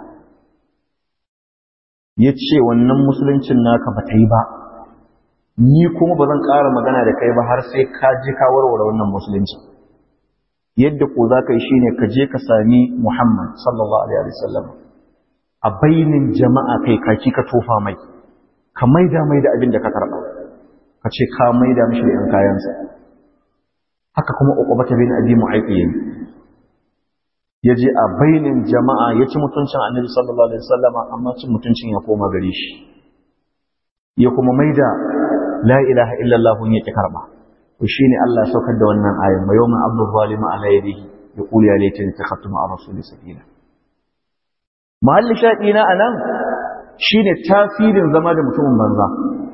ya ce wannan musuluncin naka ba ta yi ba ni kuma ba zan ƙara magana da kai ba har sai ka je ka warware wannan musulunci yadda ko za ka yi shine ka je ka sami Muhammad sallallahu alaihi wasallam a bainin jama'a kai kaki ka tofa mai ka maida mai da abin da ka karɓa ka ce ka maida mishi da ‘yan kayansa haka kuma uqbata bin abi mu'ayyi yayi ya je a bainin jama'a ya ci mutuncin annabi sallallahu alaihi wasallama amma cin mutuncin ya koma gare shi ya kuma maida la ilaha illallah ya ki karba to shine Allah ya saukar da wannan ayan wa yawma abdu zalima ala yadihi yaqulu ya laitani takhattu ma'a rasuli sabila mahalli shaɗi na anan shine tasirin zama da mutumin banza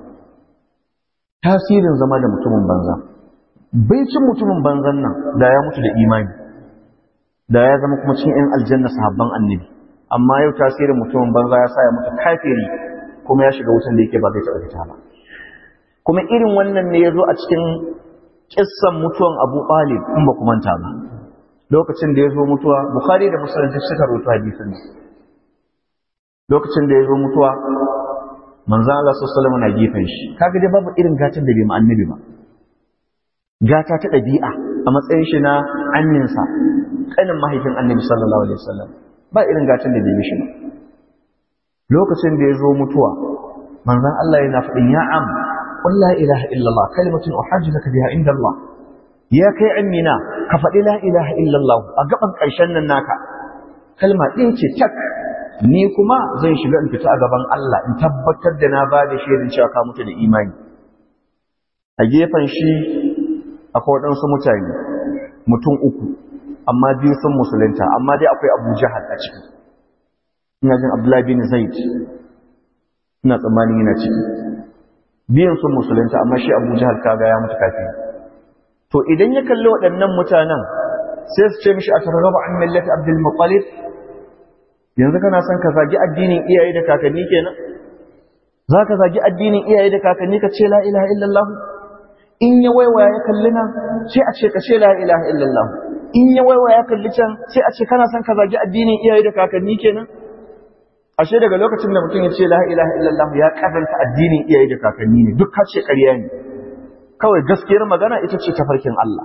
tasirin zama da mutumin banza bai cin mutumin banzan nan da ya mutu da imani da ya zama kuma cikin ‘yan aljanna sahabban annabi amma yau tasirin mutumin banza ya sa ya mutu kafiri kuma ya shiga wutan da yake ba zai taɓa fita ba kuma irin wannan ne ya zo a cikin kissan mutuwan abu ɓalib in ba ku manta ba lokacin da ya zo mutuwa bukhari da musulunci suka rubuta hadisin lokacin da ya zo mutuwa manzan Allah sallallahu na gefen shi kaga dai babu irin gatan da bai ma annabi ba gata ta ɗabi'a a matsayin shi na anninsa kanin mahaifin annabi sallallahu alaihi wasallam ba irin gatan da bai mishi ba lokacin da ya zo mutuwa manzan Allah yana faɗin ya am qul la ilaha illallah kalimatun uhajju laka biha inda Allah ya kai amina ka faɗi la ilaha illallah a gaban ƙarshen nan naka kalma ɗin ce tak ni kuma zan shiga in fita a gaban Allah in tabbatar da na ba da shaidin cewa ka mutu da imani a gefen shi akwai waɗansu mutane mutum uku amma biyu sun musulunta amma dai akwai abu jahal a ciki ina jin abdullahi bin zaid ina tsammanin yana ciki biyan sun musulunta amma shi abu jahal kaga ya mutu kafin to idan ya kalli waɗannan mutanen sai su ce mishi a targaba an millati abdul muttalib yanzu kana son ka zagi addinin iyaye da kakanni kenan za ka zagi addinin iyaye da kakanni ka ce la ilaha illallah in ya waiwaya ya kalli nan sai a ce ka ce la ilaha illallah in ya waiwaya ya kalli can sai a ce kana son ka zagi addinin iyaye da kakanni kenan ashe daga lokacin da mutum ya ce la ilaha illallah ya karanta addinin iyaye da kakanni ne duk ka ce ƙarya ne kawai gaskiyar magana ita ce tafarkin Allah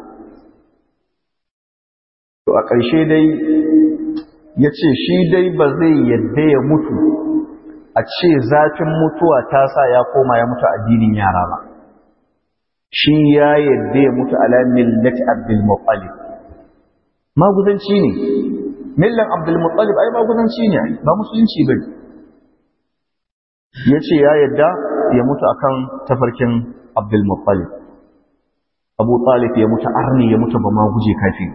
to a ƙarshe dai ya ce shi dai ba zai yadda ya mutu a ce zafin mutuwa ta sa ya koma ya mutu addinin yara ba shi ya yadda ya mutu ala millati abdul muttalib maguzanci ne millan abdul muttalib ai maguzanci ne ba musulunci bane ya ce ya yadda ya mutu akan tafarkin abdul muttalib abu talib ya mutu arni ya mutu ba ma guje kafin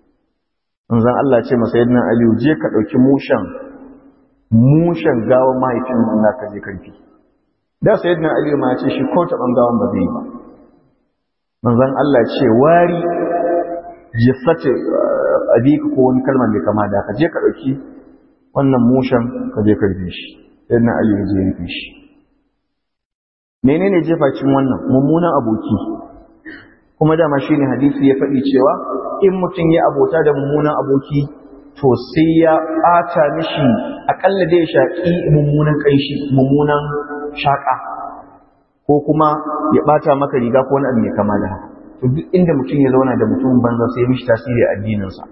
zan Allah ce masa yadda aliyu je ka ɗauki mushen mushen gawan mahaifin na ka je karfi da sai yadda aliyu ma ce shi ko taɓan gawan ba zai yi ba manzan Allah ce wari jissace abika ko wani kalmar da kama da ka je ka ɗauki wannan mushen ka je karfi shi yadda aliyu je rufe shi menene jefa cin wannan mummunan aboki kuma dama shi ne hadisi ya faɗi cewa in mutum ya abota da mummunan aboki to sai ya ɓata mishi aƙalla da ya shaƙi mummunan ƙanshi mummunan shaƙa ko kuma ya ɓata maka riga ko wani abu mai kama da haka to duk inda mutum ya zauna da mutum banza sai mishi tasiri a addininsa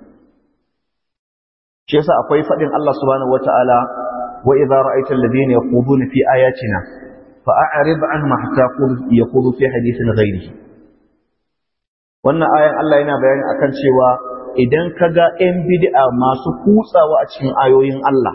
shi yasa akwai faɗin Allah subhanahu wata'ala wa idza ra'aita alladhina yaquduna fi ayatina fa'arid anhum hatta yaqudu fi hadithin ghayrihi wannan ayan Allah yana bayani akan cewa idan ka ga ‘yan bid'a masu kutsawa a cikin ayoyin Allah,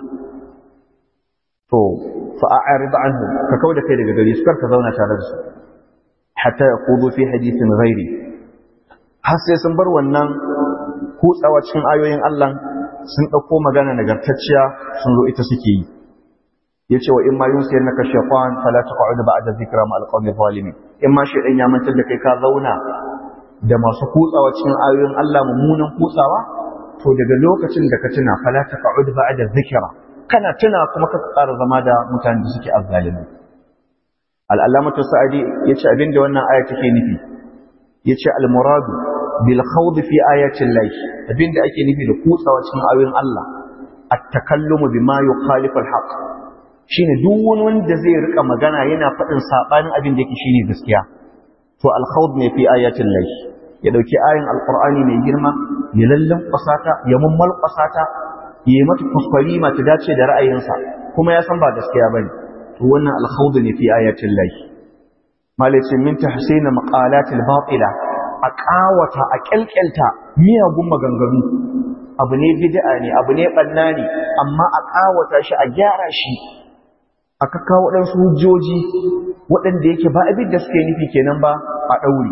to, fa'a'ari ba anhu, ka kawo da kai daga gari su ka zauna tare da su, hatta ya kudo fi hadisin ghairi. Har sai sun bar wannan kutsawa cikin ayoyin Allah sun ɗauko magana nagartacciya sun zo ita suke yi. Ya ce wa in ma yunsu yana kashe kwan falata kwa'udu ba a da zikira ma alƙawar zalimi. In ma shi ɗan ya mantar da kai ka zauna da masu kutsawa cikin ayoyin Allah mummunan kutsawa to daga lokacin da ka tuna fala taq'ud ba'da dhikra kana tuna kuma ka tsara zama da mutanen da suke azzalimi al-allamatu sa'idi yace abinda wannan aya take nufi yace al-muradu bil khawd fi ayati Allah abinda ake nufi da kutsawa cikin ayoyin Allah at-takallumu bima yukhalifu al-haqq shine duk wani wanda zai rika magana yana faɗin sabanin abin da yake shine gaskiya to al-khawd ne fi ayatin Allah ya dauki ayin alqur'ani mai girma ya lallan kwasata ya mummal kwasata ya mata kuskure ma ta dace da ra'ayinsa kuma ya san ba gaskiya bane to wannan al-khawd ne fi ayatin Allah malaci min tahsina maqalat al-batila a kawata a kyalkyalta miyagun maganganu abu ne bid'a ne abu ne banna ne amma a kawata shi a gyara shi aka kawo waɗansu hujjoji waɗanda yake ba abin da suke nufi kenan ba a ɗauri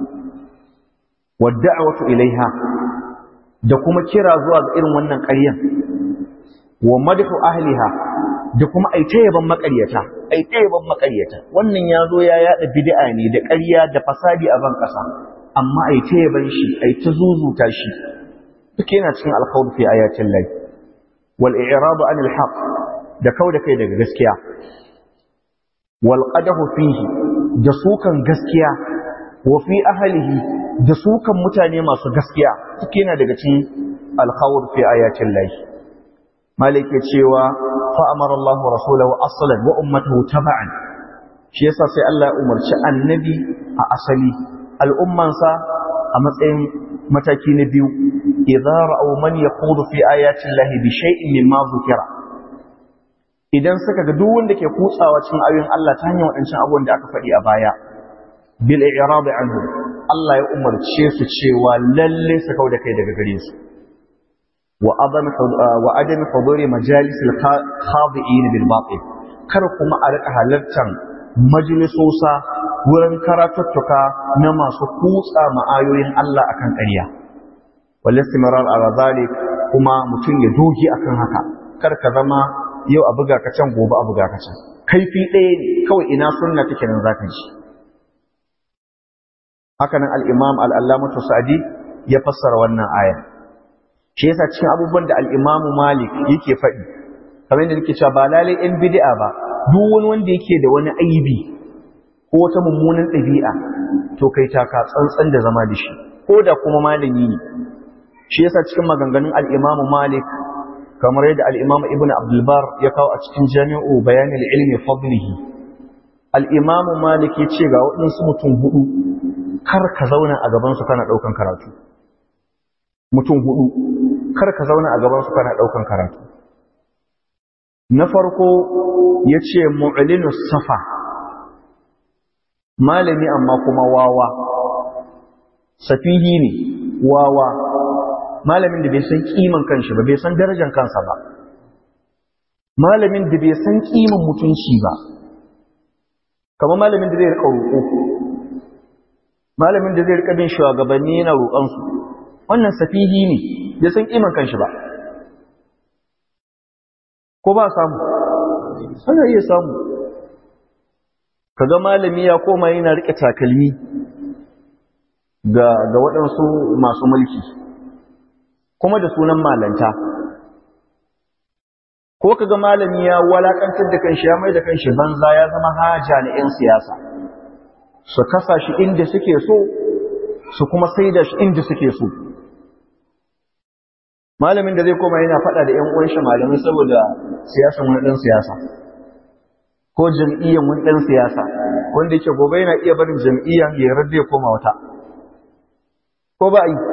wadda'awatu ilaiha da kuma kira zuwa ga irin wannan ƙaryan wa madhu ahliha da kuma aita yaban maƙaryata aita yaban maƙaryata wannan ya zo ya yaɗa bid'a ne da ƙarya da fasadi a ban ƙasa amma aita yaban shi aita zuzuta shi duk yana cikin alkhawd fi ayatin lahi wal i'rab anil haqq da kauda kai daga gaskiya wal qadahu fihi da sukan gaskiya wa fi ahlihi da sukan mutane masu gaskiya duk yana daga cikin alkhawr fi ayatin lahi malik ya cewa fa amara Allah rasulahu aslan wa ummatahu tab'an shi yasa sai Allah ya umarci annabi a asali al'ummansa a matsayin mataki na biyu idza ra'aw man yaqudu fi ayati llahi bi shay'in mimma dhukira idan suka ga duk wanda ke kutsawa cikin ayoyin Allah ta hanyar wadancan abubuwan da aka faɗi a baya bil i'rab anhu Allah ya umarce su cewa lalle su kauda kai daga gare su wa adam wa adam huduri majalis al khadi'in bil batil kar kuma a rika halartar majalisosa wurin karatuttuka na masu kutsa ma'ayoyin Allah akan ƙarya wal istimrar ala zalik kuma mutum ya doge akan haka kar ka zama yau a buga ka can gobe a buga ka can kaifi ɗaya ne kawai ina sunna take nan zaka ji haka nan al-imam al-allamatu sa'di ya fassara wannan aya shi yasa cikin abubuwan da al-imam malik yake faɗi kamar yadda nake cewa ba lalai in bid'a ba duk wani wanda yake da wani aibi ko wata mummunan ɗabi'a to kai taka tsantsan da zama da shi ko da kuma malami ne shi yasa cikin maganganun al-imam malik kamar yadda al-imam ibn abdul bar ya kawo a cikin jami'u bayanil ilmi fadlihi al-imam malik ya ce ga waɗansu mutum hudu kar ka zauna a gaban su kana ɗaukan karatu mutum hudu kar ka zauna a gaban su kana ɗaukan karatu na farko ya ce mu'linu safa malami amma kuma wawa safihi ne wawa malamin da bai san kiman kanshi ba bai san darajar kansa ba malamin da bai san kiman mutunci ba kamar malamin da zai rika roƙo malamin da zai rika bin shugabanni yana roƙonsu wannan safihi ne bai san kiman kanshi ba ko ba samu ana iya samu kaga malami ya koma yana rike takalmi ga ga waɗansu masu mulki kuma da sunan malanta ko kaga malami ya walakantar da kanshi ya mai da kanshi banza ya zama haja na 'yan siyasa su kasa shi inda suke so su kuma saida shi inda suke so malamin da zai koma yana faɗa da ‘yan uwan shi malamai saboda siyasan wani ɗan siyasa ko jam'iyyar wani ɗan siyasa wanda yake gobe yana iya barin jam'iyyar ya yarda ya koma wata ko ba yi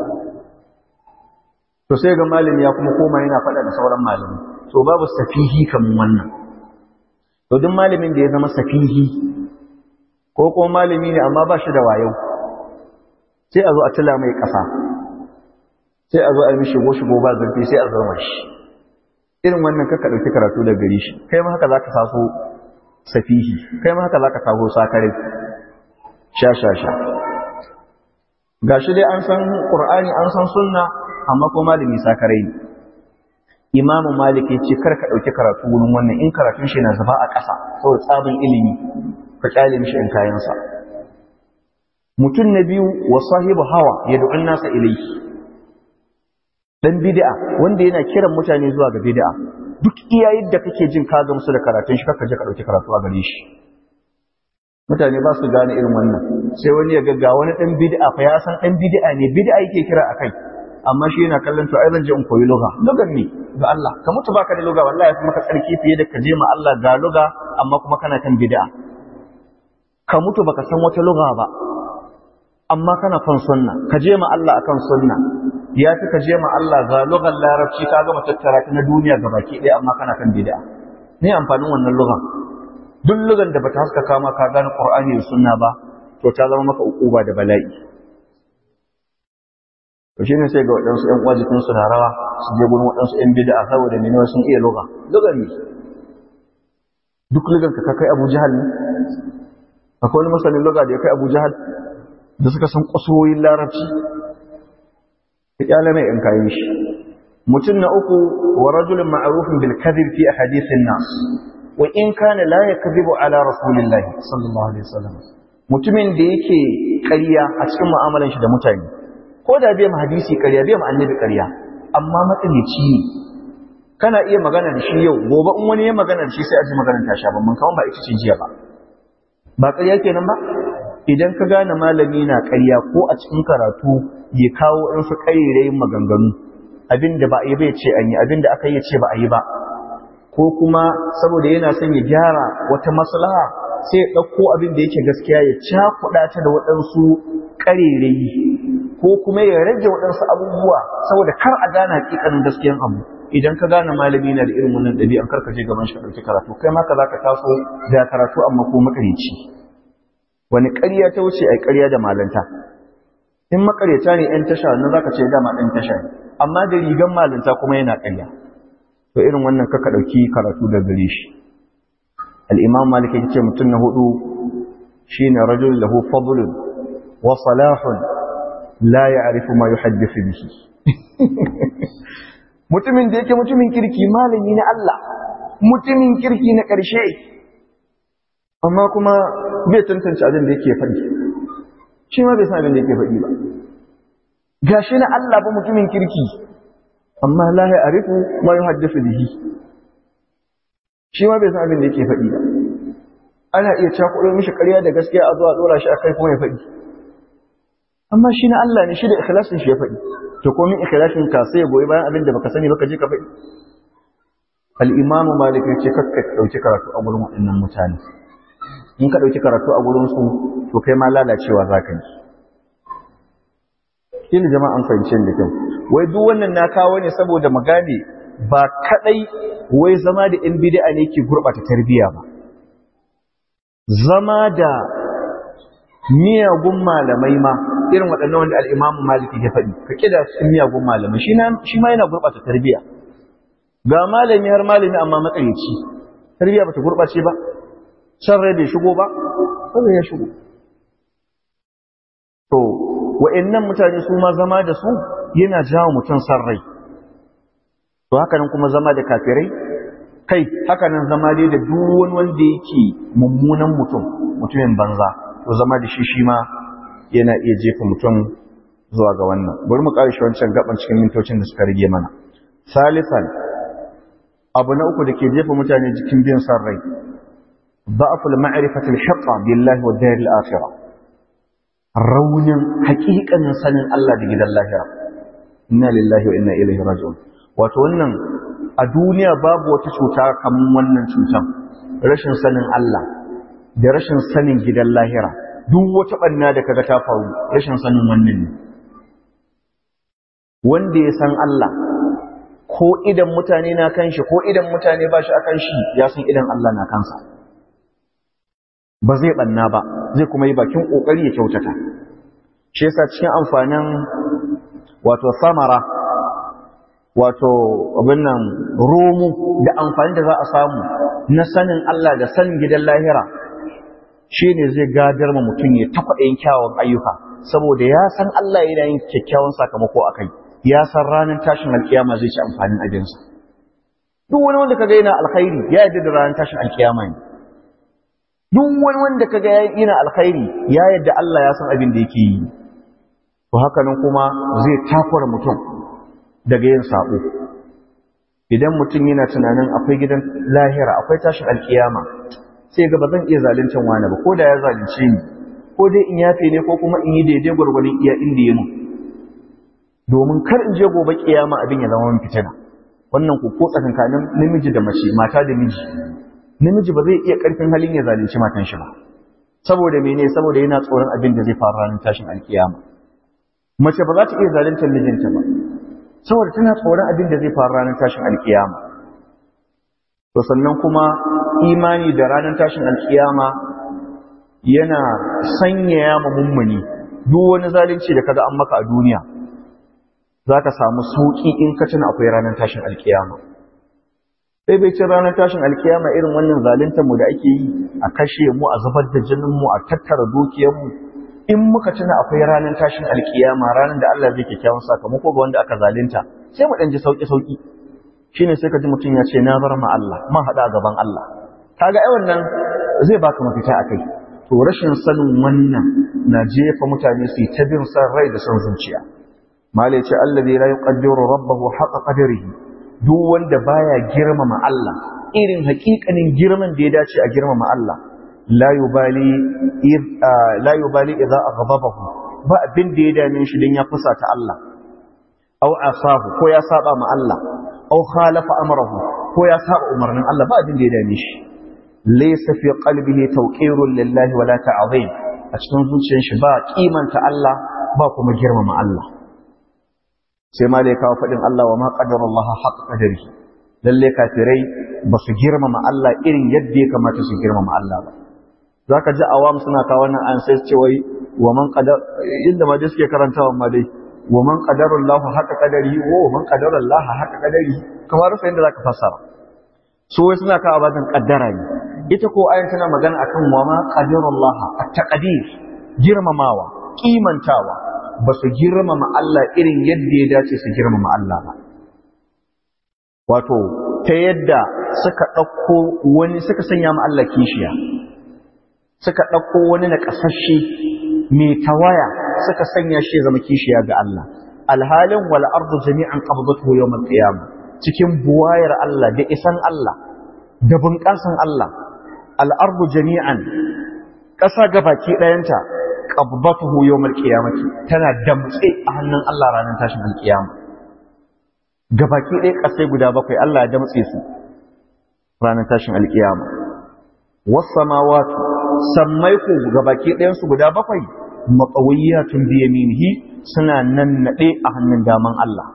to sai ga malami ya kuma koma yana faɗa da sauran malami to babu safihi kamar wannan to duk malamin da ya zama safihi ko kuma malami ne amma ba shi da wayo sai a zo a tila mai ƙasa sai a zo a yi mishi shigo shigo ba zurfi sai a zama shi irin wannan kaka ɗauki karatu da gari shi kai ma haka za ka taso safihi kai ma haka za ka taso sakare sha sha sha ga shi dai an san ƙur'ani an san sunna amma ko malami sakare ne imamu malik ya ce kar ka ɗauki karatu wurin wannan in karatun shi na zuba a ƙasa saboda tsabin ilimi ka kyale mishi in kayansa mutum na biyu wa sahibu hawa ya du'un nasa ilaihi dan bid'a wanda yana kiran mutane zuwa ga bid'a duk iya yadda kake jin ka gamsu da karatun shi kaka je ka dauki karatu a gare shi mutane ba su gane irin wannan sai wani ya gagga wani dan bid'a fa ya san dan bid'a ne bid'a yake kira akai amma shi yana kallon to ai zan je in koyi lugha lugan ne ga Allah ka mutu baka da lugha wallahi kuma ka tsarki fiye da ka je ma Allah ga lugha amma kuma kana kan bid'a ka mutu baka san wata lugha ba amma kana kan sunna ka je ma Allah akan sunna ya fi ka je ma Allah ga lugar larabci ka gama tattara ta na duniya ga baki ɗaya amma kana kan bid'a ne amfanin wannan lugar duk lugar da bata haskaka ma ka gane Qur'ani da sunna ba to ta zama maka ukuba da bala'i to shine sai ga waɗansu ƴan uwa jikin su na rawa su je gurin waɗansu ƴan bid'a saboda ne sun iya lugar lugar ne duk lugar ka kai Abu Jahal ne akwai wani masanin lugar da ya kai Abu Jahal da suka san kusuroyin larabci kyale mai in kayi shi mutum na uku wa rajulun ma'rufun bil kadhib fi ahadithin nas wa in kana la yakdhibu ala rasulillahi sallallahu alaihi wasallam mutumin da yake ƙarya a cikin mu'amalan shi da mutane ko da bai ma hadisi ƙarya bai ma annabi ƙarya amma matsalici ne kana iya magana da shi yau gobe in wani ya magana da shi sai a ji maganar ta sha ban kaman ba ita ce jiya ba ba ƙarya kenan ba idan ka gane malami na ƙarya ko a cikin karatu ya kawo ɗansu ƙayyarayin maganganu abin da ba a yi bai ce an yi abin da aka yi ce ba a yi ba ko kuma saboda yana son ya gyara wata maslaha sai ya ɗauko abin da yake gaskiya ya cakuɗa ta da waɗansu ƙarerayi ko kuma ya rage waɗansu abubuwa saboda kar a gane hakikanin gaskiyan abu idan ka gane malami na da irin wannan ɗabi'an kar ka je gaban shi ka ɗauki karatu kai ma ka za ka taso da karatu amma ko makarici wani ƙarya ta wuce ai ƙarya da malanta in makaryata ne ‘yan tasha nan za ka ce dama ɗan tasha ne amma da rigan malanta kuma yana ƙarya to irin wannan kaka ɗauki karatu da gare shi al'imam malik ya ce mutum na hudu shi ne rajul lahu fadlun wa salahun la ya arifu ma yi haddisu bihi mutumin da yake mutumin kirki malami na Allah mutumin kirki na ƙarshe amma kuma bai tantance abin da yake faɗi shi ma bai san abin da yake faɗi ba gashi na Allah ba mutumin kirki amma la ya arifu ma yuhaddathu bihi shi ma bai san abin da yake faɗi ba ana iya cakuɗo mishi ƙarya da gaskiya a zuwa ɗora shi akai kuma ya faɗi amma shi na Allah ne shi da ikhlasin shi ya faɗi to ko min ikhlasin ka sai ya goyi bayan abin da baka sani baka je ka faɗi al-imamu malik ya ce kakka dauki karatu a gurin waɗannan mutane in ka ɗauki karatu a gurinsu to kai ma lalacewa za ka yi shi ne jama'an fahimcin da kyau wai duk wannan na kawo ne saboda mu gane ba kaɗai wai zama da ‘yan bida'a ne ke gurɓata tarbiyya ba zama da miyagun malamai ma irin waɗannan wanda al'imamu maliki ya faɗi ka ƙida cikin miyagun malamai shi ma yana gurɓata tarbiyya ga malami har malami amma matsalici tarbiyya ba ta gurɓace ba san rai bai shigo ba sai ya shigo to wa'annan mutane su ma zama da su yana jawo mutum san rai to haka nan kuma zama da kafirai kai haka nan zama dai da duk wani wanda yake mummunan mutum mutumin banza to zama da shi shi ma yana iya jefa mutum zuwa ga wannan bari mu ƙarshe wancan gaban cikin mintocin da suka rage mana salisan abu na uku da ke jefa mutane jikin biyan san rai ضعف المعرفة الحقة بالله والدار الآخرة رون حقيقة سنن الله بجد الله إنا لله وإنا إليه راجعون وتولنا الدنيا باب وتشوتا كم ونن شوتا رشن سنن الله da rashin sanin gidan lahira duk wata banna da kaga ta faru rashin sanin wannan ne wanda ya san Allah ko idan mutane na kan shi ko idan mutane ba shi akan shi ya san idan Allah na kansa ba zai banna ba zai kuma yi bakin kokari ya kyautata shi yasa cikin amfanin wato samara wato abin nan romo da amfani da za a samu na sanin Allah da sanin gidan lahira shine zai gadar ma mutum ya ta kwaɗayin kyawun ayyuka saboda ya san Allah yana yin kyakkyawan sakamako a kai ya san ranar tashin alkiyama zai ci amfanin abinsa duk wani wanda kaga yana alkhairi ya yarda da ranar tashin alkiyama ne duk wani wanda kaga yana alkhairi ya yadda Allah ya san abin da yake yi to haka nan kuma zai takura mutum daga yin sabo idan mutum yana tunanin akwai gidan lahira akwai tashin alkiyama sai ga ba zan iya zaluncin wani ba ko da ya zalunce ni ko dai in yafe ne ko kuma in yi daidai gwargwadon iya inda ya mun domin kar in je gobe kiyama abin ya zama min fitina wannan ku ko tsakankanin namiji da mace mata da miji namiji ba zai iya ƙarfin halin ya zalunci matan shi ba saboda mene saboda yana tsoron abin da zai faru ranar tashin alkiyama mace ba za ta iya zaluntar mijinta ba saboda tana tsoron abin da zai faru ranar tashin alkiyama to sannan kuma imani da ranar tashin alkiyama yana sanyaya ma mummuni duk wani zalunci da kaga an maka a duniya za ka samu sauƙi in ka tuna akwai ranar tashin alkiyama sai bai ce ranar tashin alkiyama irin wannan zaluntar mu da ake yi a kashe mu a zubar da jinin mu a tattara dukiyar mu in muka tuna akwai ranar tashin alkiyama ranar da Allah zai kyakkyawan sakamako ga wanda aka zalunta sai mu dan ji sauki sauki shine sai ka ji mutum ya ce na bar ma Allah man hada a gaban Allah kaga ai wannan zai baka mafita akai to rashin sanin wannan na jefa mutane su yi ta bin san rai da son zuciya malai ce allazi la yuqaddiru rabbahu haqa qadrihi duk wanda baya girmama Allah irin hakikanin girman da ya dace a girmama Allah la yubali la yubali idza aghdabahu ba abin da ya dame shi dan ya fusata Allah aw asahu ko ya saba ma Allah aw khalafa amrahu ko ya saba umarnin Allah ba abin da ya dame shi laysa fi qalbihi tawqirun lillahi wala ta'zim a cikin zuciyar shi ba kimanta Allah ba kuma girmama Allah sai ma da ya kawo faɗin Allah wa ma ƙadarullaha haƙa ƙadari lalle kafirai ba su girmama Allah irin yadda ya kamata su girmama Allah ba zaka ji awam suna kawo wannan an sai ce wai wa man qadar inda ma dai suke karantawa ma dai wa man qadarallahu haka qadari wa man qadarallaha haka qadari kamar sai inda zaka fassara so wai suna kawo bazan kaddara ne ita ko ayan tana magana akan wa ma qadarallaha at-taqdir girmamawa kimantawa ba su girmama Allah irin yadda ya dace su girmama Allah ba wato ta yadda suka ɗauko wani suka sanya ma Allah kishiya suka ɗauko wani na ƙasashe mai tawaya suka sanya shi zama kishiya ga Allah alhalin wal ardu jami'an qabdatuhu yawm al-qiyamah cikin buwayar Allah da isan Allah da bunƙasan Allah al ardu jami'an ƙasa gabaki ɗayanta qabdatuhu yawm al-qiyamah tana damtse a hannun Allah ranar tashin al-qiyama gabaki ɗaya ƙasai guda bakwai Allah ya damtse su ranar tashin al-qiyama was samawati sammai ku gabaki ɗayan su guda bakwai matsawiyatun biyaminihi suna nan naɗe a hannun daman Allah.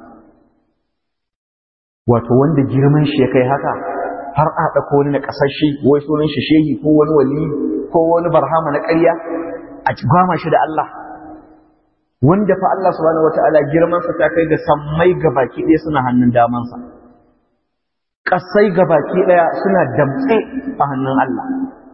Wato wanda girman shi ya kai haka har a ɗauko wani na ƙasashe wai sunan shi shehi ko wani wali ko wani barhama na ƙarya a gwama shi da Allah. Wanda fa Allah subhanahu wata'ala girmansa ta kai da sammai gabaki ɗaya suna hannun damansa. Ƙasai gabaki ɗaya suna damtse a hannun Allah.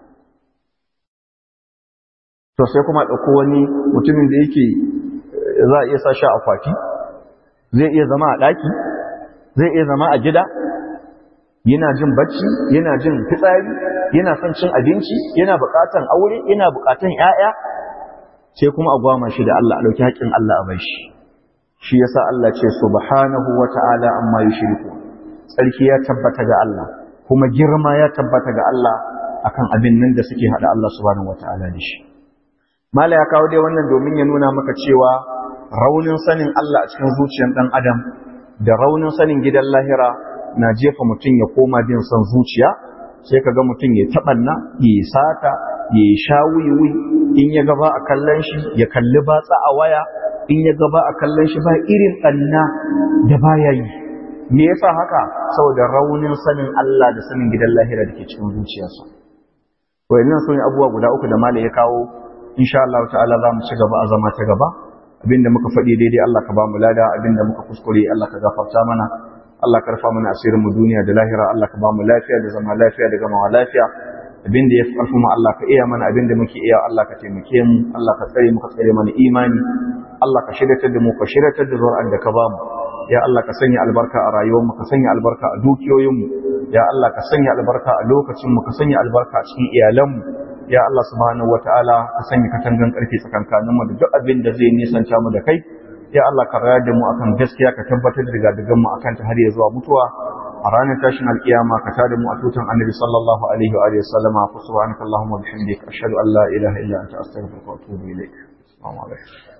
to sai kuma ɗauko wani mutumin da yake za a iya sa shi a kwati zai iya zama a ɗaki zai iya zama a gida yana jin bacci yana jin fitsari yana son cin abinci yana buƙatan aure yana buƙatan ƴaƴa sai kuma a gwama shi da Allah a ɗauki haƙƙin Allah a bai shi shi yasa Allah ce subhanahu wa ta'ala amma yushriku tsarki ya tabbata ga Allah kuma girma ya tabbata ga Allah akan abin nan da suke hada Allah subhanahu wa ta'ala da shi Mala ya kawo dai wannan domin ya nuna maka cewa raunin sanin Allah a cikin zuciyar ɗan adam da raunin sanin gidan lahira na jefa mutum ya koma bin son zuciya sai ka ga mutum ya taɓanna ya yi sata ya yi sha wiwi in ya gaba a kallon shi ya kalli batsa a waya in ya gaba a kallon shi ba irin ɗanna da baya yi me yasa haka saboda raunin sanin Allah da sanin gidan lahira da ke cikin zuciyarsa wayannan su ne abubuwa guda uku da mala ya kawo insha Allah ta'ala za mu ci gaba a zama ta gaba abinda muka faɗi daidai Allah ka ba mu lada abinda muka kuskure Allah ka gafarta mana Allah ka rufa mana asirin mu duniya da lahira Allah ka ba mu lafiya da zama lafiya da gamawa lafiya abinda ya fi ƙarfin mu Allah ka iya mana abinda muke iya Allah ka taimake mu Allah ka tsare mu ka tsare mana imani Allah ka shiryatar da mu ka shiryatar da zuri'ar da ka ba mu ya Allah ka sanya albarka a rayuwar mu ka sanya albarka a dukiyoyin mu ya Allah ka sanya albarka a lokacin mu ka sanya albarka a cikin iyalan mu ya Allah subhanahu wataala ka sanya katangan karfi tsakankanin mu da duk abin da zai nisanta mu da kai ya Allah ka rayar da mu akan gaskiya ka tabbatar da gadigan mu akan ta har ya zuwa mutuwa a ranar tashin alkiyama ka tada mu a tutan annabi sallallahu alaihi wa alihi sallama fa subhanaka allahumma wa bihamdika ashhadu an la ilaha illa anta astaghfiruka wa atubu ilaik assalamu alaikum